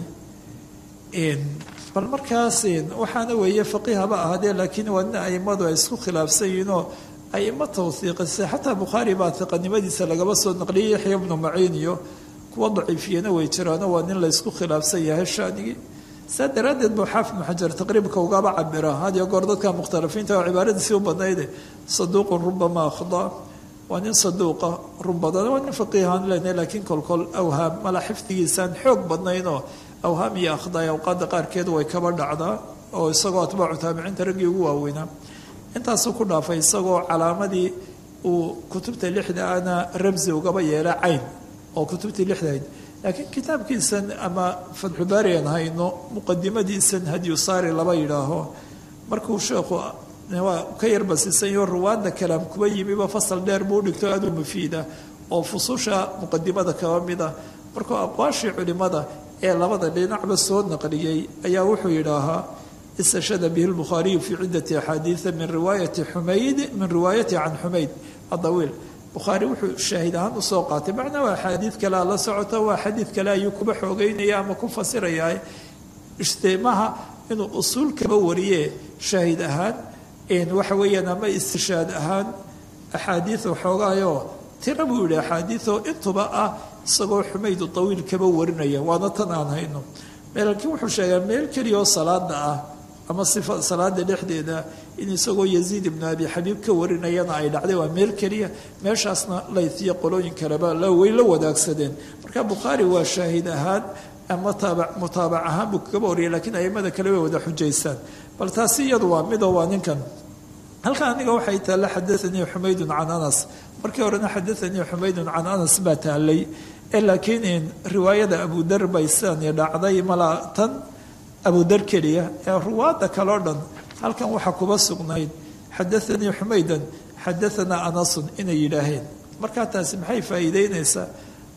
bal markaas waxaana weeye faqiihaba ahaadee laakiin waa nin aimadu ay isku khilaafsan yihiinoo aimo tawhiiqisay xataa bukhaari baa hiqanimadiisa lagaba soo naqliyay yaxya bnu maciin iyo kuwa daciifiyana way jiraano waa nin la ysku khilaafsan yahay shaanigii saa daraaddeed buu xaafid ibnu xajar taqriibka ugaba cabira had iyo goor dadka mukhtalifiinta oo cibaaradiisii u badnayde saduuqun rubama akhda waa nin saduuqa run badan waa nin faqiihaan lena laakiin kolkol awhaam mala xifdigiisaan xoog badnaynoo awhaam iyo akhdaay awqaadda qaarkeed way kaba dhacdaa oo isagoo atbaacu taabiciinta raggii ugu waaweynaa intaasuu ku dhaafay isagoo calaamadii uu kutubta lixda ana ramsi ugaba yeela cayn oo kutubtii lixdahayd laakiin kitaabkiisan ama fatxubaari aan hayno muqadimadiisan hadyusaari laba yidhaaho markuu sheekhu waa ka yarbasiisanyo ruwaadda kalaam kuba yimiba fasal dheer buu dhigto aad u mufiida oo fususha muqadimada kaba mida markuu aqwaashii culimada ee labada dhinacba soo naqliyey ayaa wuxuu yidhaahaa istashhada bihi lbukhaariyu fii ciddati axaadiida min riwaayati xumayd min riwaayati can xumayd adawiil bukhaari wuxuu shaahid ahaan usoo qaatay macnaa waa axaadiid kalea la socota waa xadiid kale ayuu kuba xoogeynaya ama ku fasirayaa istimaha inuu usuul kaba wariye shaahid ahaan waxa weeyaan ama istishaad ahaan axaadiid waxoogaayoo tira buu yihi axaadiidoo intuba ah isagoo xumaydu tawiil kaba warinaya waana tan aan hayno laakiin wuxuu sheegaa meel keliya oo salaada ah ama sifa salaada dhexdeeda in isagoo yaziid ibnu abi xabiib ka warinayana ay dhacday waa meel keliya meeshaasna laytiyo qolooyin kaleba way la wadaagsadeen marka bukhaari waa shaahid ahaan ama taaba mutaabac ahaan buu kaba wariyay lakiin aimada kale way wada xujaystaan bal taasi iyadu waa midoo waa ninkan halkan aniga waxay taalla xadaanii xumaydun can anas markii horena xadaanii xumaydun can anas baa taallay laakiin riwaayada abudar bay sidani dhacday mala tan abudar keliya ee ruwaadda kaleo dhan halkan waxaa kuba sugnayd xadaanii xumaydan xadaanaa anasun inay yidhaaheen markaa taasi maxay faa'iideynaysaa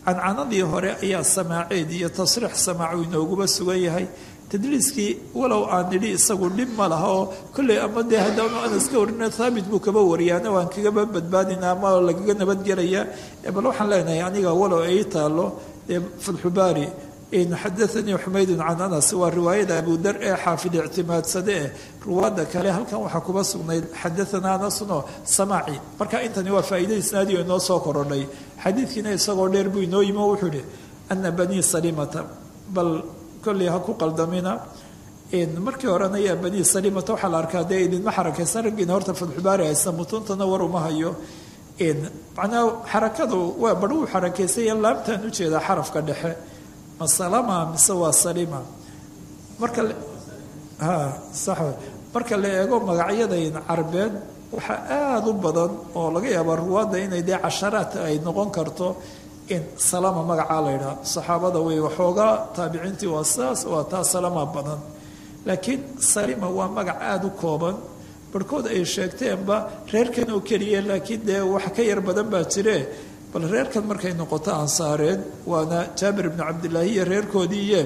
cancanadii hore ayaa samaaceed iyo tasriix samaacu inooguba sugan yahay tadliiskii walow aan nidhi isagu dhib ma laha oo kolley ama dee haddaanu anas ka warina thaabit buu kaba wariyaana waan kagaba badbaadina ama lagaga nabadgelayaa bal waxaan leenahay aniga walow ay taalo dee fatxubaari xadaanii xumaydun can anas waa riwaayada abudar ee xaafid ictimaadsade eh ruwaada kale halkan waxaa kuba sugnayd xadaanaa anasunoo samaaci marka intani waa faa'iida isnaadioo inoo soo korodhay xadiidkiina isagoo dheer buu inoo yimi oo wuxuu ihi ana banii salimata bal kolley ha ku qaldamina markii horena yaa banii salimata waxaa la arkaa dee idinma xarakaysan raggiina horta fatxubaari haysta mutuuntana war uma hayo macnaha xarakadu waa bar uu xarakaysay laamtaan ujeedaa xarafka dhexe ma salama mise waa salima marka ha sax marka la eego magacyadan carbeed waxaa aada u badan oo laga yaabaa ruwaadda inay dee casharaad ay noqon karto in salama magacaa la yidhaha saxaabada wey waxoogaa taabiciintii waa saas waa taa salama badan laakiin salima waa magac aada u kooban barhkood ay sheegteenba reerkan oo keliya laakiin dee wax ka yar badan baa jire bal reerkan markay noqoto ansaareed waana jaabir ibnu cabdillaahi iyo reerkoodii iyo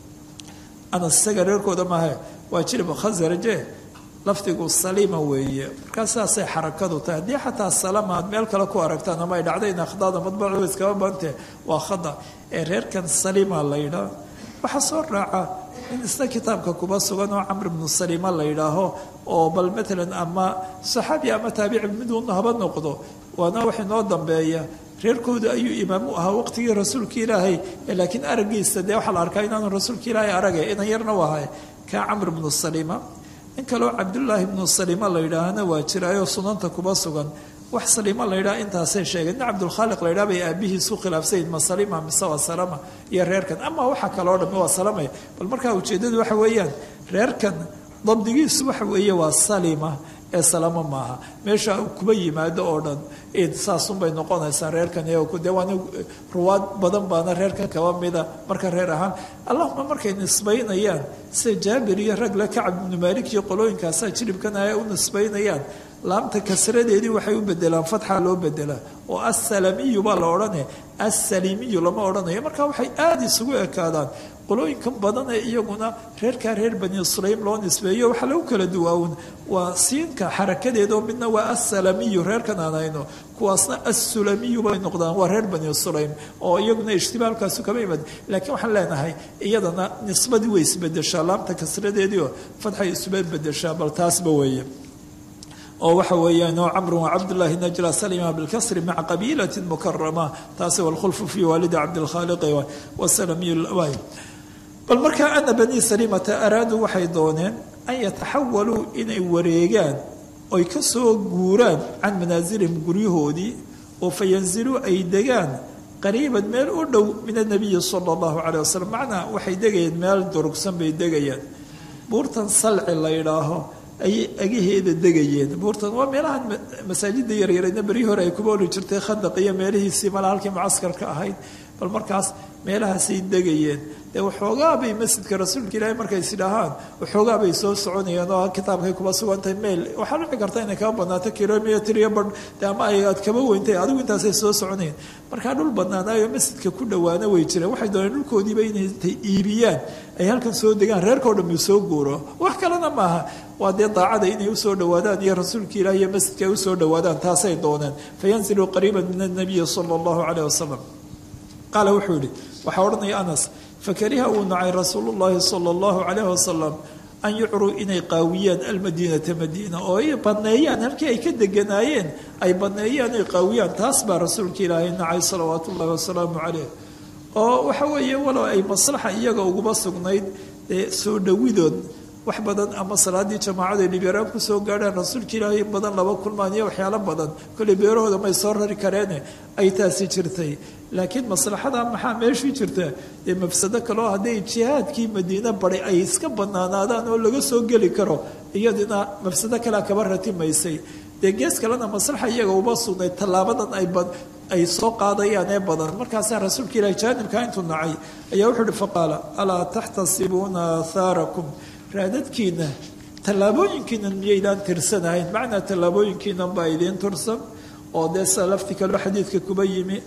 anas isaga reerkooda maahe waa jilib khasaraje lafdigu salima weeye markaa sidaasay xarakadu tahay haddii xataa salama aad meel kale ku aragtaan ama ay dhacdayn akhdada madbacdu iskaba bante waa khada ee reerkan salima la yidhaa waxaa soo raaca in isna kitaabka kuba sugan oo camr ibnu salima la yidhaaho oo bal matalan ama saxaabi ama taabici miduuna haba noqdo waana wax inoo dambeeya reerkooda ayuu imaam u ahaa waqtigii rasuulka ilaahay laakiin araggiisa dee waxaa la arkaa inaanu rasuulka ilaahay aragay inan yarna u ahay kaa camr ibnu salima in kaloo cabdullaahi ibnu salima la yidhaahana waa jiraayoo sunanta kuba sugan wax salima la yidhaha intaasay sheegeen nin cabdulkhaaliq la yidhaha bay aabihiisu khilaafsayin ma salima mise waa salama iyo reerkan ama waxa kaloo dhami waa salamay bal markaa ujeeddadu waxa weeyaan reerkan dabdigiisu waxa weeye waa salima ee salamo maaha meesha kuba yimaado oo dhan saasunbay noqonaysaa reerkan de waana ruwaad badan baana reerkan kaba mida marka reer ahaan allahuma markay nisbaynayaan sida jaabir iyo ragle kacab ibnu maalik iyo qolooyinkaasaa jilibkan ay u nisbaynayaan laamta kasradeedii waxay u bedelaan fatxa loo bedelaa oo assalamiyu baa la odhane assalimiyu lama odhanayo marka waxay aada isugu ekaadaan qolooyinkan badan ee iyaguna reerkaa reer bani sulaym loo nisbeeyo waxaa lagu kala duwaawun waa siinka xarakadeedoo midna waa assalamiyu reerkan aan hayno kuwaasna assulamiyu bay noqdaan waa reer bani sulaym oo iyaguna ishtibaalkaasu kama imad laakiin waxaan leenahay iyadana nisbadii way isbedeshaa laamta kasradeediio fatxay isuba bedeshaa bal taasba weeye oo waxa weeyaan oo camru cabdullaahi najla salima bilkasri maca qabiilati mukarama taasi walkhulfu fi waalidi cabdilkhaaliqi wasalamiy bal markaa ana banii salimata araaduu waxay dooneen an yataxawaluu inay wareegaan oy ka soo guuraan can manaasilihim guryahoodii oo fa yanziluu ay degaan qariiban meel u dhow min anabiyi sala allahu caleyh wasalam macnaa waxay degayeen meel durugsan bay degayaan buurtan salci la yidhaaho ayay agaheeda degayeen buurtan waa meelahan masaajida yaryarayna beryii hore ay kuba oli jirtay khandaq iyo meelihiisii mala halkii mucaskarka ahayd bal markaas meelahaasay degayeen dee waxoogaa bay masjidka rasuulka ilaahay markay isidhahaan waxoogaa bay soo soconayeen oo kitaabkay kuba sugantahay meel waxaa dhici karta inay kaba badnaato kilomitr iyo badh de ama ay aad kaba weyntay adigu intaasay soo soconayeen markaa dhul badnaanaayo masjidka ku dhowaana way jireen waxay dooneen dhulkoodiiba inay intay iibiyaan ay halkan soo degaan reerkao dhan uu soo guuro wax kalena maaha waa dee daacada inay usoo dhowaadaan iyo rasuulka ilaah iyo masjidka ay usoo dhowaadaan taasay dooneen fayanziluu qariiban min annabiyi sala allahu caleyh wasalam qaala wuxuu yihi waxaa odhanaya anas fakariha uu nacay rasuulu llaahi sala allahu calayh wasalam an yucruu inay qaawiyaan almadiinata madiina oo ay badneeyaan halkii ay ka deganaayeen ay badneeyaan ay qaawiyaan taas baa rasuulka ilaahay nacay salawaatu ullahi wasalaamu caleyh oo waxa weeye walow ay maslaxa iyaga uguba sugnayd ee soo dhowidood wax badan ama salaadii jamaacada dhibyaraan kusoo gaadhaan rasuulka ilaahay badan laba kulmaan iyo waxyaalo badan kolley beerahooda may soo rari kareene ay taasi jirtay laakiin maslaxada maxaa meeshii jirta dee mafsado kaleo hadday jihaadkii madiine baday ay iska banaanaadaan oo laga soo geli karo iyadina mafsado kalea kaba ratimaysay dee gees kalena maslaxa iyaga uma sugnay tallaabadan ay ay soo qaadayaan ee badan markaasaa rasuulka ilahi jaanibka intuu nacay ayaa wuxuu uhi faqaala alaa taxtasibuuna aahaarakum raadadkiina tallaabooyinkiinan miyaydaan tirsanahayn macnaa tallaabooyinkiinan baa idiin tursan oo dee sida lafti kaloo xadiidka kuba yimi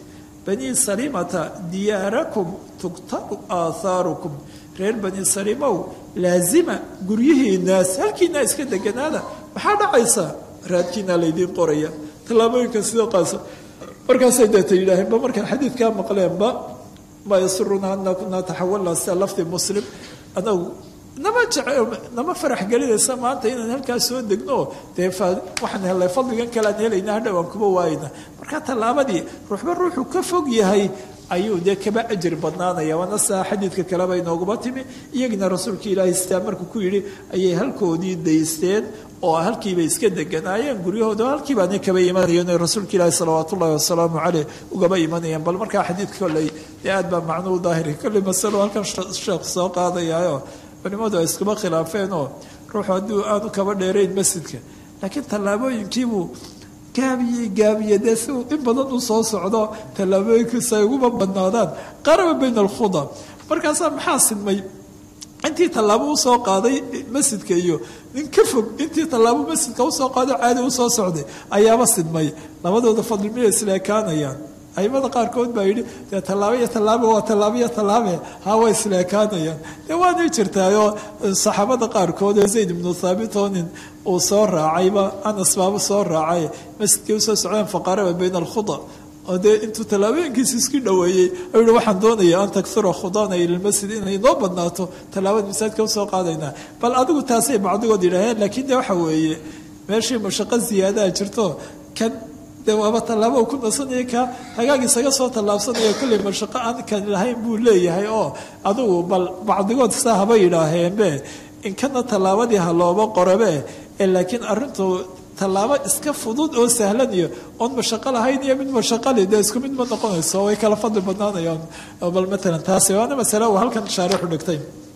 banii salimata diyaarakum tugtabu aathaarukum reer bani salimow laazima guryihiinaas halkiinaa iska deganaada maxaa dhacaysa raadkiinaa laydiin qoraya tallaabooyinka sida qaasa markaasay deeta yidhaaheen ba markaan xadiidkaa maqleenba maa yasuruna ana kunaa taxawalnaa sida lafdi muslim anagu nama jece nama farax gelinaysa maanta inaan halkaas soo degno dee waxaan helnay fadligan kalean helayna hadhow aan kuba waayna marka tallaabadii ruuxba ruuxuu ka fog yahay ayuu dee kaba ajir badnaanaya waana saa xadiidka kaleba inooguma timi iyagina rasuulka ilaahay sidaa markuu ku yidhi ayay halkoodii daysteen oo halkiibay iska deganaayeen guryahooda halkiibaana kaba imanayeen rasuulka ilaahi salawaat ullahi wasalaamu caleyh ugaba imanayeen bal markaa xadiidka kolley dee aad baa macnuu daahiri kolley masalo halkan sheekh soo qaadayaayo culimmadu ay iskuma khilaafeenoo ruuxu hadduu aanu kaba dheerayn masjidka laakiin tallaabooyinkiibuu gaabiye gaabiye dee si uu in badan u soo socdo tallaabooyinkiisa ay uguma badnaadaan qaraba bayna alkhuda markaasaa maxaa sidmay intii tallaabo usoo qaaday masjidka iyo nin ka fog intii tallaabo masjidka usoo qaaday caadi usoo socday ayaaba sidmay labadooda fadli miyay isleekaanayaan aimada qaarkood baa yidhi dee tallaabo iyo tallaabo waa tallaabo iyo tallaabe ha way isleekaanayaan dee waanay jirtaayoo saxaabada qaarkood oo zayd ibnu thaabit oo nin uu soo raacayba anas baaba soo raacay masjidkii usoo socdeen faqaraba bayna alkhuda oo dee intuu tallaabooyinkiisa isku dhoweeyey ayuu yihi waxaan doonaya an taksura khudana ila lmasjid inay noo badnaato tallaabada masaajidka usoo qaadaynaa bal adigu taasay bacdigood yidhaaheen laakiin de waxa weeye meeshii mashaqo ziyaadaha jirto kan de waaba tallaabo ku nasanaya ka hagaag isaga soo tallaabsanaya kolley mashaqo aan kan lahayn buu leeyahay oo adugu bal bacdigood saa haba yidhaaheenbe inkana tallaabadii ha looba qorabe ee laakiin arrintu tallaabo iska fudud oo sahlan iyo oon mashaqo lahayn iyo mid mashaqali dee isku mid ma noqonayso way kala fadli badnaanayaan bal matalan taasi waana masale uu halkan shaarixu dhigtay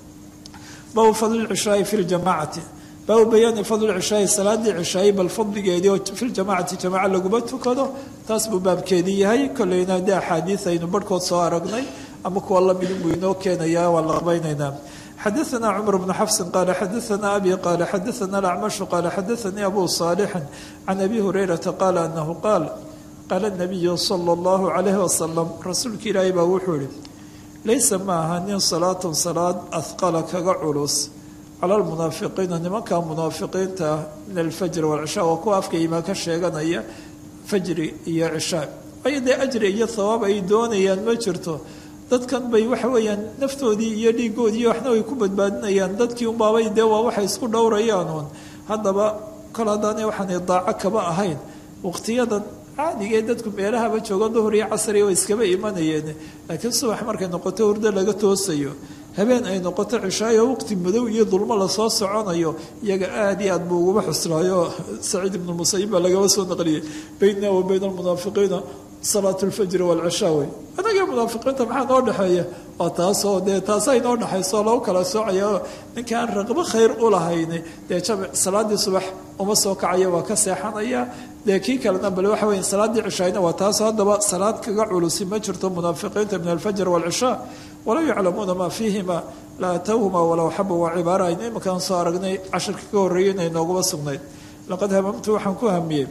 baabu fadli lcishaai fi ljamaacati baabu bayaani fadli cishaai salaadii cishaai bal fadligeedii oo fi ljamaacati jamaaca laguma tukado taas buu baabkeedii yahay kolleyna dee axaadiid aynu barhkood soo aragnay ama kuwa lamidin buu inoo keenayaa waa la qabaynaynaa xadaثna cmr bn xafsi qala xadaثna abi qala xadaثna acmashu qala xadaثanii abu صaalixi can abi hurayrata qala anahu qaal qaala الnabiyu salى اllahu عalayh wasalam rasuulka ilaahay baa wuxuu ihi laysa ma aha nin salaatun salaad ahqala kaga culus cala lmunaafiqiina nimanka munaafiqiinta ah min alfajri wاlcishaa waa kuwa afka imaan ka sheeganaya fajri iyo cishaa waayo dee ajri iyo hawaab ay doonayaan ma jirto dadkan bay waxa weeyaan naftoodii iyo dhiigoodii iyo waxna way ku badbaadinayaan dadkii unbaabay dee waa waxay isku dhowrayaan uun haddaba kol haddaanay waxaanay daaco kaba ahayn waqtiyadan caadigee dadku meelahaba joogo duhur iyo casri way iskaba imanayeen laakiin subax markay noqoto hurdo laga toosayo habeen ay noqoto cishaayo waqti madow iyo dulmo lasoo soconayo iyaga aada iyo aad buu uguba xuslaayo saciid ibnu musayib baa lagaba soo naqliyey baynna wa bayna almunaafiqiina salaat lfajri waalcishaa wey anaga munaafiqiinta maxaa noo dhexeeya waa taasoo dee taasay noo dhexayso lagu kala soocaya ninkaan raqbo khayr u lahayni dee jamic salaadii subax uma soo kacaya waa ka seexanaya dee kii kalena bale waxa weya salaaddii cishaayna waa taasoo haddaba salaad kaga culusi ma jirto munaafiqiinta min alfajr waalcishaa walow yaclamuuna maa fiihima la atowhuma walow xaba waa cibaara aynu iminkaan soo aragnay cashirka ka horreeyay inay nooguma sugnayd laqad hamamtu waxaan ku hamiyey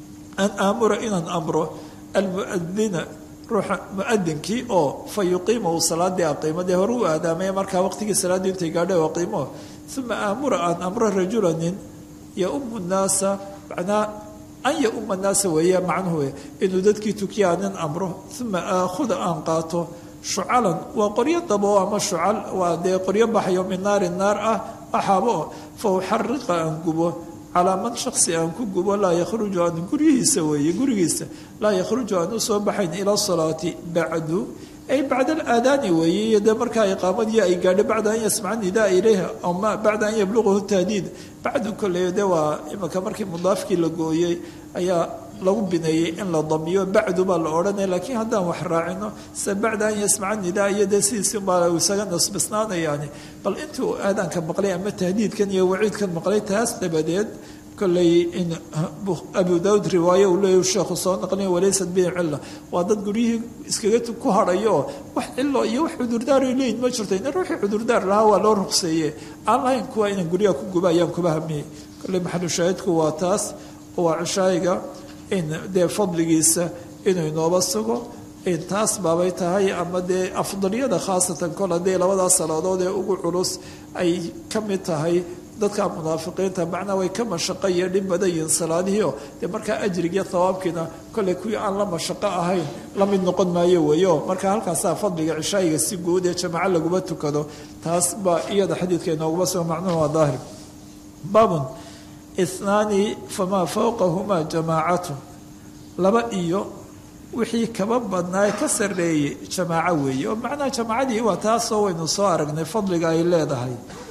an aamura inaan amro almuadina ruuxa muadinkii oo fa yuqiima uu salaadii aqiimo dee hore u aadaamaya markaa waqtigii salaaddii intay gaadha aqiimo uma aamura aan amro rajula nin yaumu nnaasa macnaa an yauma nnaasa weeye macnuhu wey inuu dadkii tukiya nin amro uma aakhuda aan qaato shucalan waa qoryo dabo ama shucal waa dee qoryo baxayo min naari naar ah axaabo o fa uxariqa aan gubo calaa man shaksi aan ku gubo laa yakhruju aan guryihiisa weeye gurigiisa laa yakhruju aan usoo baxayn ila salaati bacdu ay bacda alaadaani weeye iyo dee markaa iqaamadii ay gaadho bacda an yasmaca nidaa ilayha ama bacda an yablugahu tahdiid bacdu kolley de waa imanka markii mudaafkii la gooyey ayaa lagu bineeyey in la damiyo bacdu baa la odhanaya laakiin haddaan wax raacino se bacda an yasmaca nidaa iyo dee sidiisi baa isaga nasbisnaanayaani bal intuu aadaanka maqlay ama tahdiidkan iyo waciidkan maqlay taas dabadeed kolley in abu daawud riwaaye uu leeyahy sheekhu soo naqliya walaysat bihi cilla waa dad guryihii iskaga ku hadhayo oo wax cilo iyo wax cudurdaaray leeyihin ma jirto in ruuxii cudurdaar lahaa waa loo ruqseeye aan lahayn kuwa inaan guryaha ku guba ayaan kuba hamiyey kolley maxalu shaahidku waa taas waa cishaayiga in dee fadligiisa inuu inooba sugo taas baabay tahay ama dee afdaliyada khaasatan kol haddii labadaas salaadood ee ugu culus ay ka mid tahay dadka munaafiqiinta macnaa way ka mashaqo iyo dhib badan yihiin salaadihiio dee markaa ajrigiyo thawaabkiina kolley kuwii aan la mashaqo ahayn la mid noqon maayo weeyo marka halkaasaa fadliga cishaayiga si guud ee jamaaco laguma tukado taas baa iyada xadiidka inooguma sugo macnuhu waa daahir baabun ithnaani famaa fowqahumaa jamaacatu laba iyo wixii kaba badnaa ka sarreeyey jamaaco weeye oo macnaha jamaacadii waa taasoo waynu soo aragnay fadliga ay leedahay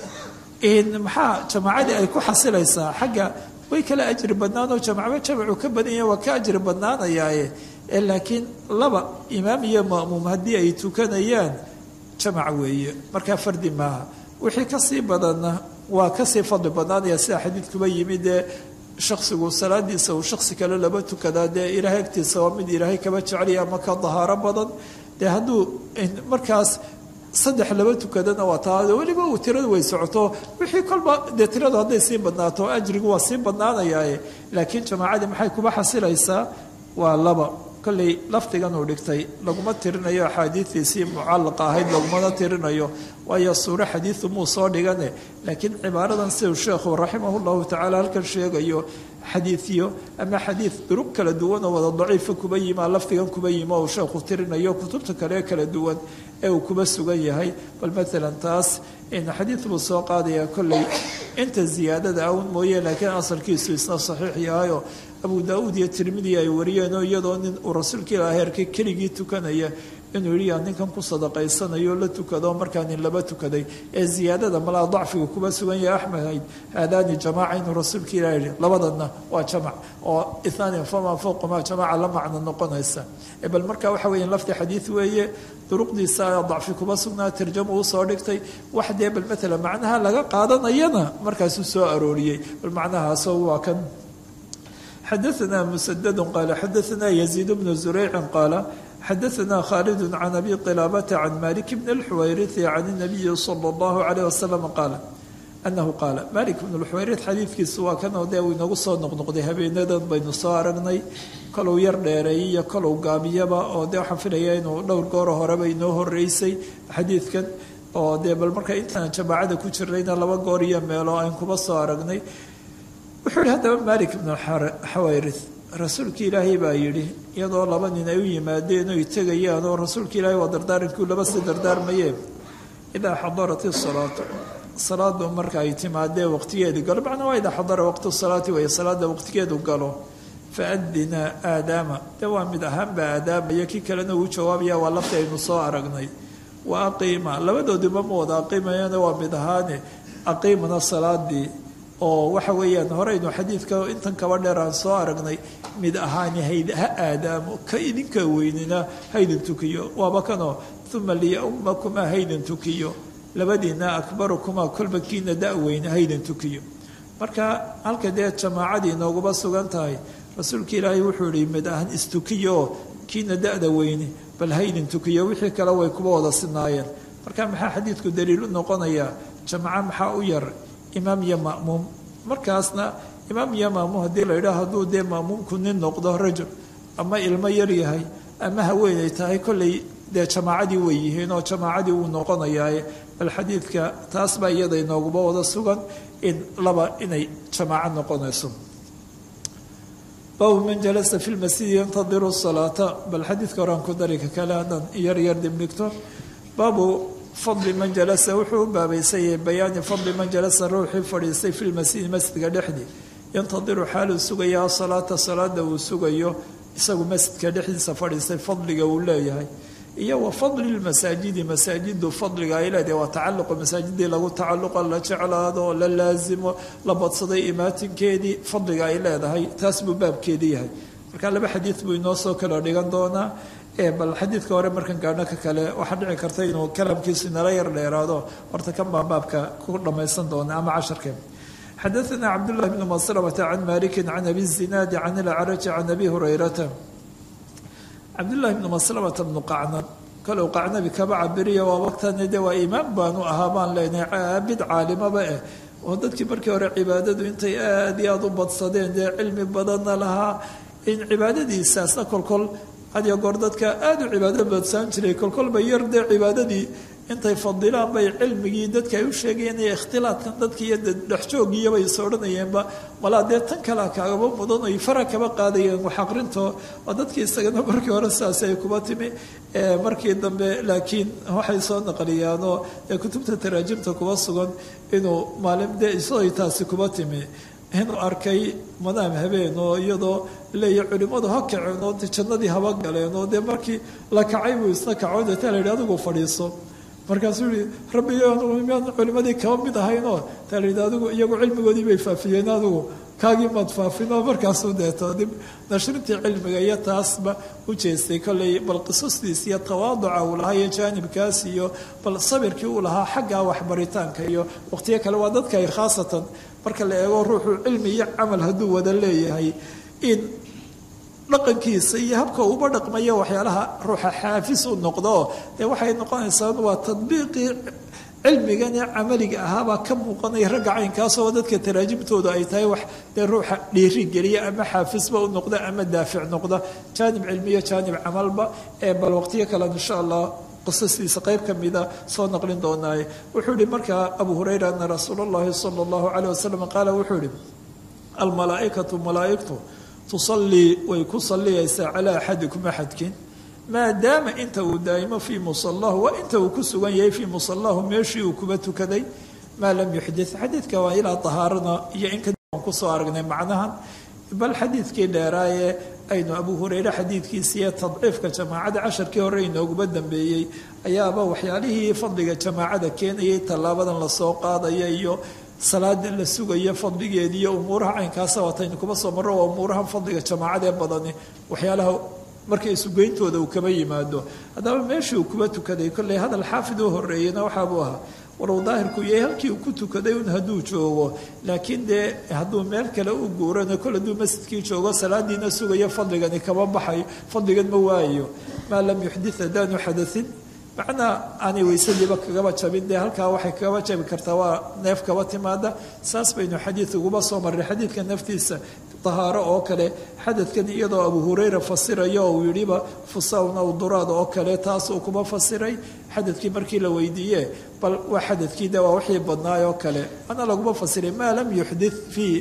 maxaa jamaacadii ay ku xasilaysaa xagga way kala ajri badnaanoo jamacba jamacu ka badan yahay waa ka ajri badnaanayaaye laakiin laba imaam iyo ma'muum haddii ay tukanayaan jamac weeye markaa fardi maaha wixii kasii badanna waa kasii fadli badnaanaya sida xadiidkuba yimid dee shaksigu salaadiisa uu shaksi kale laba tukadaa dee ilaahay agtiisa waa mid ilaahay kaba jeceliya ama ka dahaaro badan dee hadduu markaas saddex laba tukadana waa taa weliba uu tiradu way socoto wixii kolba dee tiradu hadday sii badnaato ajrigu waa sii badnaanayaaye laakiin jamaacadii maxay kuba xasilaysaa waa laba kolley lafdigan uu dhigtay laguma tirinayo axaadiidiisii mucallaqa ahayd lagumana tirinayo waayo suuro xadiidu muu soo dhigane laakiin cibaaradan siduu sheekhu raximahu llahu tacaala halkan sheegayo xadiidiyo ama xadiid duruq kala duwan oo wada daciifa kuba yimaa lafdigan kuba yimi oo uu sheekhu tirinayo kutubta kale kala duwan ee uu kuba sugan yahay bal maalan taas xadiid buu soo qaadaya kolley inta ziyaadada awn mooye laakiin asalkiisu isna saxiix yahayo abu daauud iyo tirmidi ay wariyeenoo iyadoo nin uu rasuulka ilaahay arkay keligii tukanaya inuu yidhi yaa ninkan ku sadaqaysanayo la tukado markaa nin laba tukaday ee ziyaadada malaa dacfiga kuba sugan yahay axmed haadaani jamaaca inuu rasuulka ilaah yihi labadana waa jamac oo ithnaani fama fowqamaa jamaaca la macno noqonaysa bal marka waxa weya lafdi xadiid weeye duruqdiisa dacfi kuba sugnaa tarjamo uu soo dhigtay wax dee bal maalan macnaha laga qaadanayana markaasuu soo arooriyey bal macnahaasoo waa kan xadaثna msdd qala xadaثna yزيid bn زurayci qaala xadaثna khaalid can abi qilaabata can malik bn اlxuwayriثi can الnabiyi slى اllahu عalيه wasalam qaala anahu qaala malik bn اlxuwayriث xadiidkiisu waa kanoo dee uu inagu soo noqnoqday habeenadan baynu soo aragnay kolow yar dheereeyay iyo kolow gaabiyaba oo dee waxaan filaya inuu dhowr gooro horeba inoo horeysay xadiidkan oo dee bal marka intaan jamaacada ku jirnayna laba goor iyo meelo aan kuba soo aragnay wuxuu yihi haddaba malik ibnu xawayrith rasuulka ilaahay baa yidhi iyadoo laba nin ay u yimaadeen oy tegayaan oo rasuulka ilaahay waa dardaarankii laba sii dardaarmayeen idaa xadarat isalaatu salaadu marka ay timaadee waqtigeedu galo macnaa waa idaa xadara waqtu salaati weeye salaada waqtigeedu galo faadina aadaama dee waa mid ahaanba aadaamaya kii kalena uu jawaabaya waa lafti aynu soo aragnay wa aqiima labadoodiba ma wada aqiimayana waa mid ahaane aqiimana salaadii oo waxa weeyaan horeynu xadiidka intan kaba dheer aan soo aragnay mid ahaani hayd ha aadaamo ka idinka weynina haydin tukiyo waaba kanoo uma liyaumakumaa haydin tukiyo labadiina akbarukumaa kolba kiina da-weyne haydin tukiyo marka halka dee jamaacadii inooguma sugan tahay rasuulka ilaahay wuxuu yihi mid ahaan istukiyo kiina da-da weyne bal haydin tukiyo wixii kale way kuba wada sinaayeen marka maxaa xadiidku daliilu noqonayaa jamaco maxaa u yar imaam iyo ma'muum markaasna imaam iyo ma'muum haddii la yidhaah hadduu dee ma'muumku nin noqdo rajul ama ilmo yar yahay ama haweenay tahay kolley dee jamaacadii way yihiin oo jamaacadii wuu noqonayaaye bal xadiidka taas baa iyada inooguba wada sugan in laba inay jamaaco noqonayso baabu man jalasa fi lmasjidi yantadiru salaata bal xadiidka horaan ku dari ka kale haddaan yar yar dibdhigto baabu fadli man jalasa wuxuu u baabaysayay bayaani fadli man jalasa ruuxii fadhiistay fi lmasjidi masjidka dhexdii yantadiru xaaluu sugaya asalaata salaada uu sugayo isagu masjidka dhexdiisa fadhiistay fadliga uu leeyahay iyo wa fadli lmasaajidi masaajidu fadliga ay leedahay waa tacaluqa masaajidii lagu tacaluqa la jeclaado la laasimo la badsaday imaatinkeedii fadliga ay leedahay taas buu baabkeedii yahay marka laba xadiid buu inoo soo kala dhigan doonaa bal xadiidka hore markan gaadho ka kale waxaa dhici karta inuu kalamkiisu inala yar dheeraado horta kan baan baabka ku dhammaysan doona ama casharkeen xadaثna cabdالlahi bn maslamata can maliki can abi الzinaadi can اlacraji can abi hurayrata cabdالlahi bn maslamata bnu qacnan kalow qacnabi kaba cabiriya waa waqtani de waa imaam baanu ahaa baan leenahay caabid caalimaba eh oo dadkii markii hore cibaadadu intay aad iyo aad u badsadeen dee cilmi badanna lahaa in cibaadadiisaasna kolkol had iyo goor dadka aada u cibaado baadsaan jiray kolkolba yar dee cibaadadii intay fadilaan bay cilmigii dadka ay u sheegayeen iyo ikhtilaadkan dadka iyo dhexjoogiyabay is odhanayeenba malaa dee tan kalea kaagaba mudan ay fara kaba qaadayeen wax aqrinto oo dadkii isagana markii hore sidaas ay kuba timi markii dambe laakiin waxay soo naqliyaanoo ee kutubta taraajimta kuba sugan inuu maalin dee isagoo taasi kuba timi inuu arkay madaam habeen oo iyadoo leeya culimmadu ha kaceen oo jannadii haba galeen oo dee markii la kacay buu isna kaco deeta la yidhi adigu fadhiiso markaasuu yihi rabbi miyaan culimadii kaba mid ahaynoo taa la yidhi adigu iyagu cilmigoodii bay faafiyeen adigu kaagii maad faafinoo markaasuu deeto dib nashrintii cilmiga iyo taasba u jeestay kolley bal qisastiis iyo tawaaduca uu lahaa iyo jaanibkaas iyo bal sabirkii uu lahaa xagga waxbaritaanka iyo waqtiyo kale waa dadka ay khaasatan marka la eego ruuxu cilmi iyo camal hadduu wada leeyahay in dhaqankiisa iyo habka uba dhaqmayo waxyaalaha ruuxa xaafis u noqdo dee waxay noqonaysaa waa tadbiiqii cilmigan ee camaliga ahaabaa ka muuqanaya ragga caynkaasoo dadka taraajimtooda ay tahay wax dee ruuxa dhiiri geliya ama xaafisba u noqda ama daafic noqda jaanib cilmiyo jaanib camalba ee bal waqtiyo kale insha allah qisastiisa qayb ka mida soo naqlin doonaaye wuxuu yihi markaa abu hurayra ana rasuula allahi sala allahu caleyh wasalam qaala wuxuu yihi almalaaikatu malaaigtu tusallii way ku salliyaysaa calaa axadikum axadkiin maadaama inta uu daa'imo fii musallahu waa inta uu ku sugan yahay fii musallahu meeshii uu kuba tukaday maa lam yuxdit xadiidka waa ilaa tahaarana iyo in kadib aan kusoo aragnay macnahan bal xadiidkii dheeraaye aynu abu hureyre xadiidkiisiiyo tadciifka jamaacada casharkii hore inooguba dambeeyey ayaaba waxyaalihii fadliga jamaacada keenayay tallaabadan lasoo qaadaya iyo salaada la sugayo fadligeedi iyo umuuraha caynkaasa waataynu kuba soo marro waa umuuraha fadliga jamaacadee badani waxyaalaha marka isugeyntooda uu kaba yimaado haddaba meeshii uu kuba tukaday kolley hadal xaafid u horeeyena waxaabuu ahaa walow daahirku yahay halkii uu ku tukaday un hadduu joogo laakiin dee hadduu meel kale u guurano kol hadduu masjidkii joogo salaadiina sugayo fadligani kaba baxayo fadligan ma waayo maa lam yuxdit haddaanu xadain macnaa aanay weysadiiba kagaba jabin dee halkaa waxay kagaba jabi kartaa waa neef kaba timaada saas baynu xadiid uguba soo marray xadiidka naftiisa tahaaro oo kale xadadkan iyadoo abu hurayra fasirayo uu yidhiba fusawn aw duraad oo kale taas uu kuma fasiray xadadkii markii la weydiiye bal waa xadadkii de waa wixii badnaay oo kale ana laguma fasiray maa lam yuxdit fii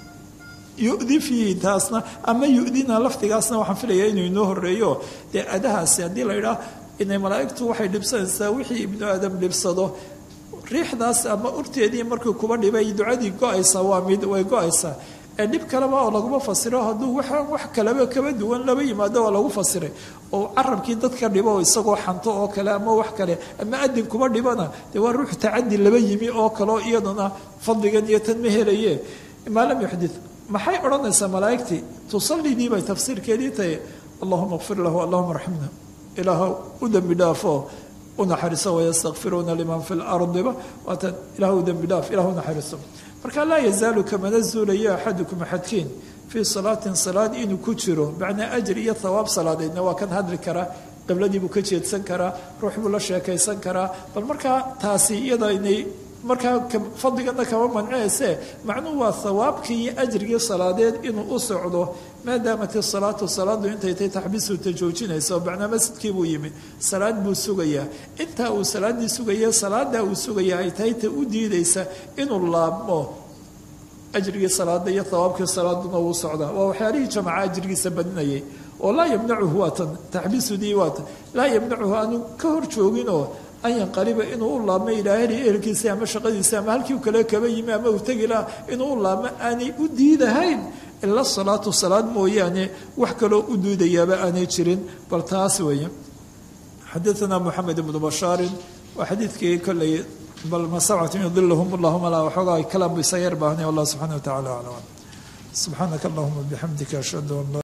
yudi fiihi taasna ama yudina lafdigaasna waxaan filaya inuu inoo horeeyo dee adahaasi haddii la idhaah inay malaa'igtu waxay dhibsanaysaa wixii ibnu aadam dhibsado riixdaas ama urteedii markii kuba dhibay ducadii go-aysa waa mid way go-aysaa ee dhib kaleba oo laguma fasiro hadduu waxaan wax kaleba kaba duwan laba yimaado oo lagu fasiray oo carabkii dadka dhibo isagoo xanto oo kale ama wax kale ama adin kuba dhibana dee waa ruux tacadi laba yimi oo kaleo iyaduna fadligan iyo tan ma helaye maa lam yuxdit maxay odhanaysaa malaa'igtii tusallidii bay tafsiirkeedii tahay allahuma kfir lahu allahuma raximna ilaah u dembi dhaafo u naxariiso wayastakfiruuna liman fi lardiba waatan ilah u dembi dhaaf ilah u naxariiso marka laa yazaalu kamana zuulayo axadukum axadkiin fii salaatin salaad inuu ku jiro macnaa ajri iyo thawaab salaadeedna waa kan hadli karaa qibladii buu ka jeedsan karaa ruux buu la sheekaysan karaa bal markaa taasi iyada inay markaa fadligana kama mancinayse macnuhu waa thawaabkii iyo ajrigii salaadeed inuu u socdo maadaamat isalaatu salaadu intay tay taxbiisu ta joojinayso macnaa masjidkii buu yimi salaad buu sugayaa intaa uu salaaddii sugaya salaadaa uu sugaya ay tahay ta u diidaysa inuu laabmo ajrigii salaada iyo thawaabkii salaaduna uu socdaa waa waxyaalihii jamaca ajrigiisa badinayay oo laa yamnacuhu waatan taxbiisudii waatan laa yamnacuhu aanu ka hor jooginoo an yanqaliba inuu u laabmo ilaahli ehelkiisa ama shaqadiisa ama halkii kale kaba yimi ama uu tegi laha inuu u laabmo aanay u diidahayn ila salaatu salaad mooyaane wax kaloo u diidayaaba aanay jirin bal taas weeye xadaana moxamed ibnu bashaarin waa xadiidkii kolley bal ma sabcatin yudilahum allahuma laa waxoogaa kalaam bu isa yar baahnay wallah subxana wa tacala aclam subxaanaka allahuma bixamdika ashhadu an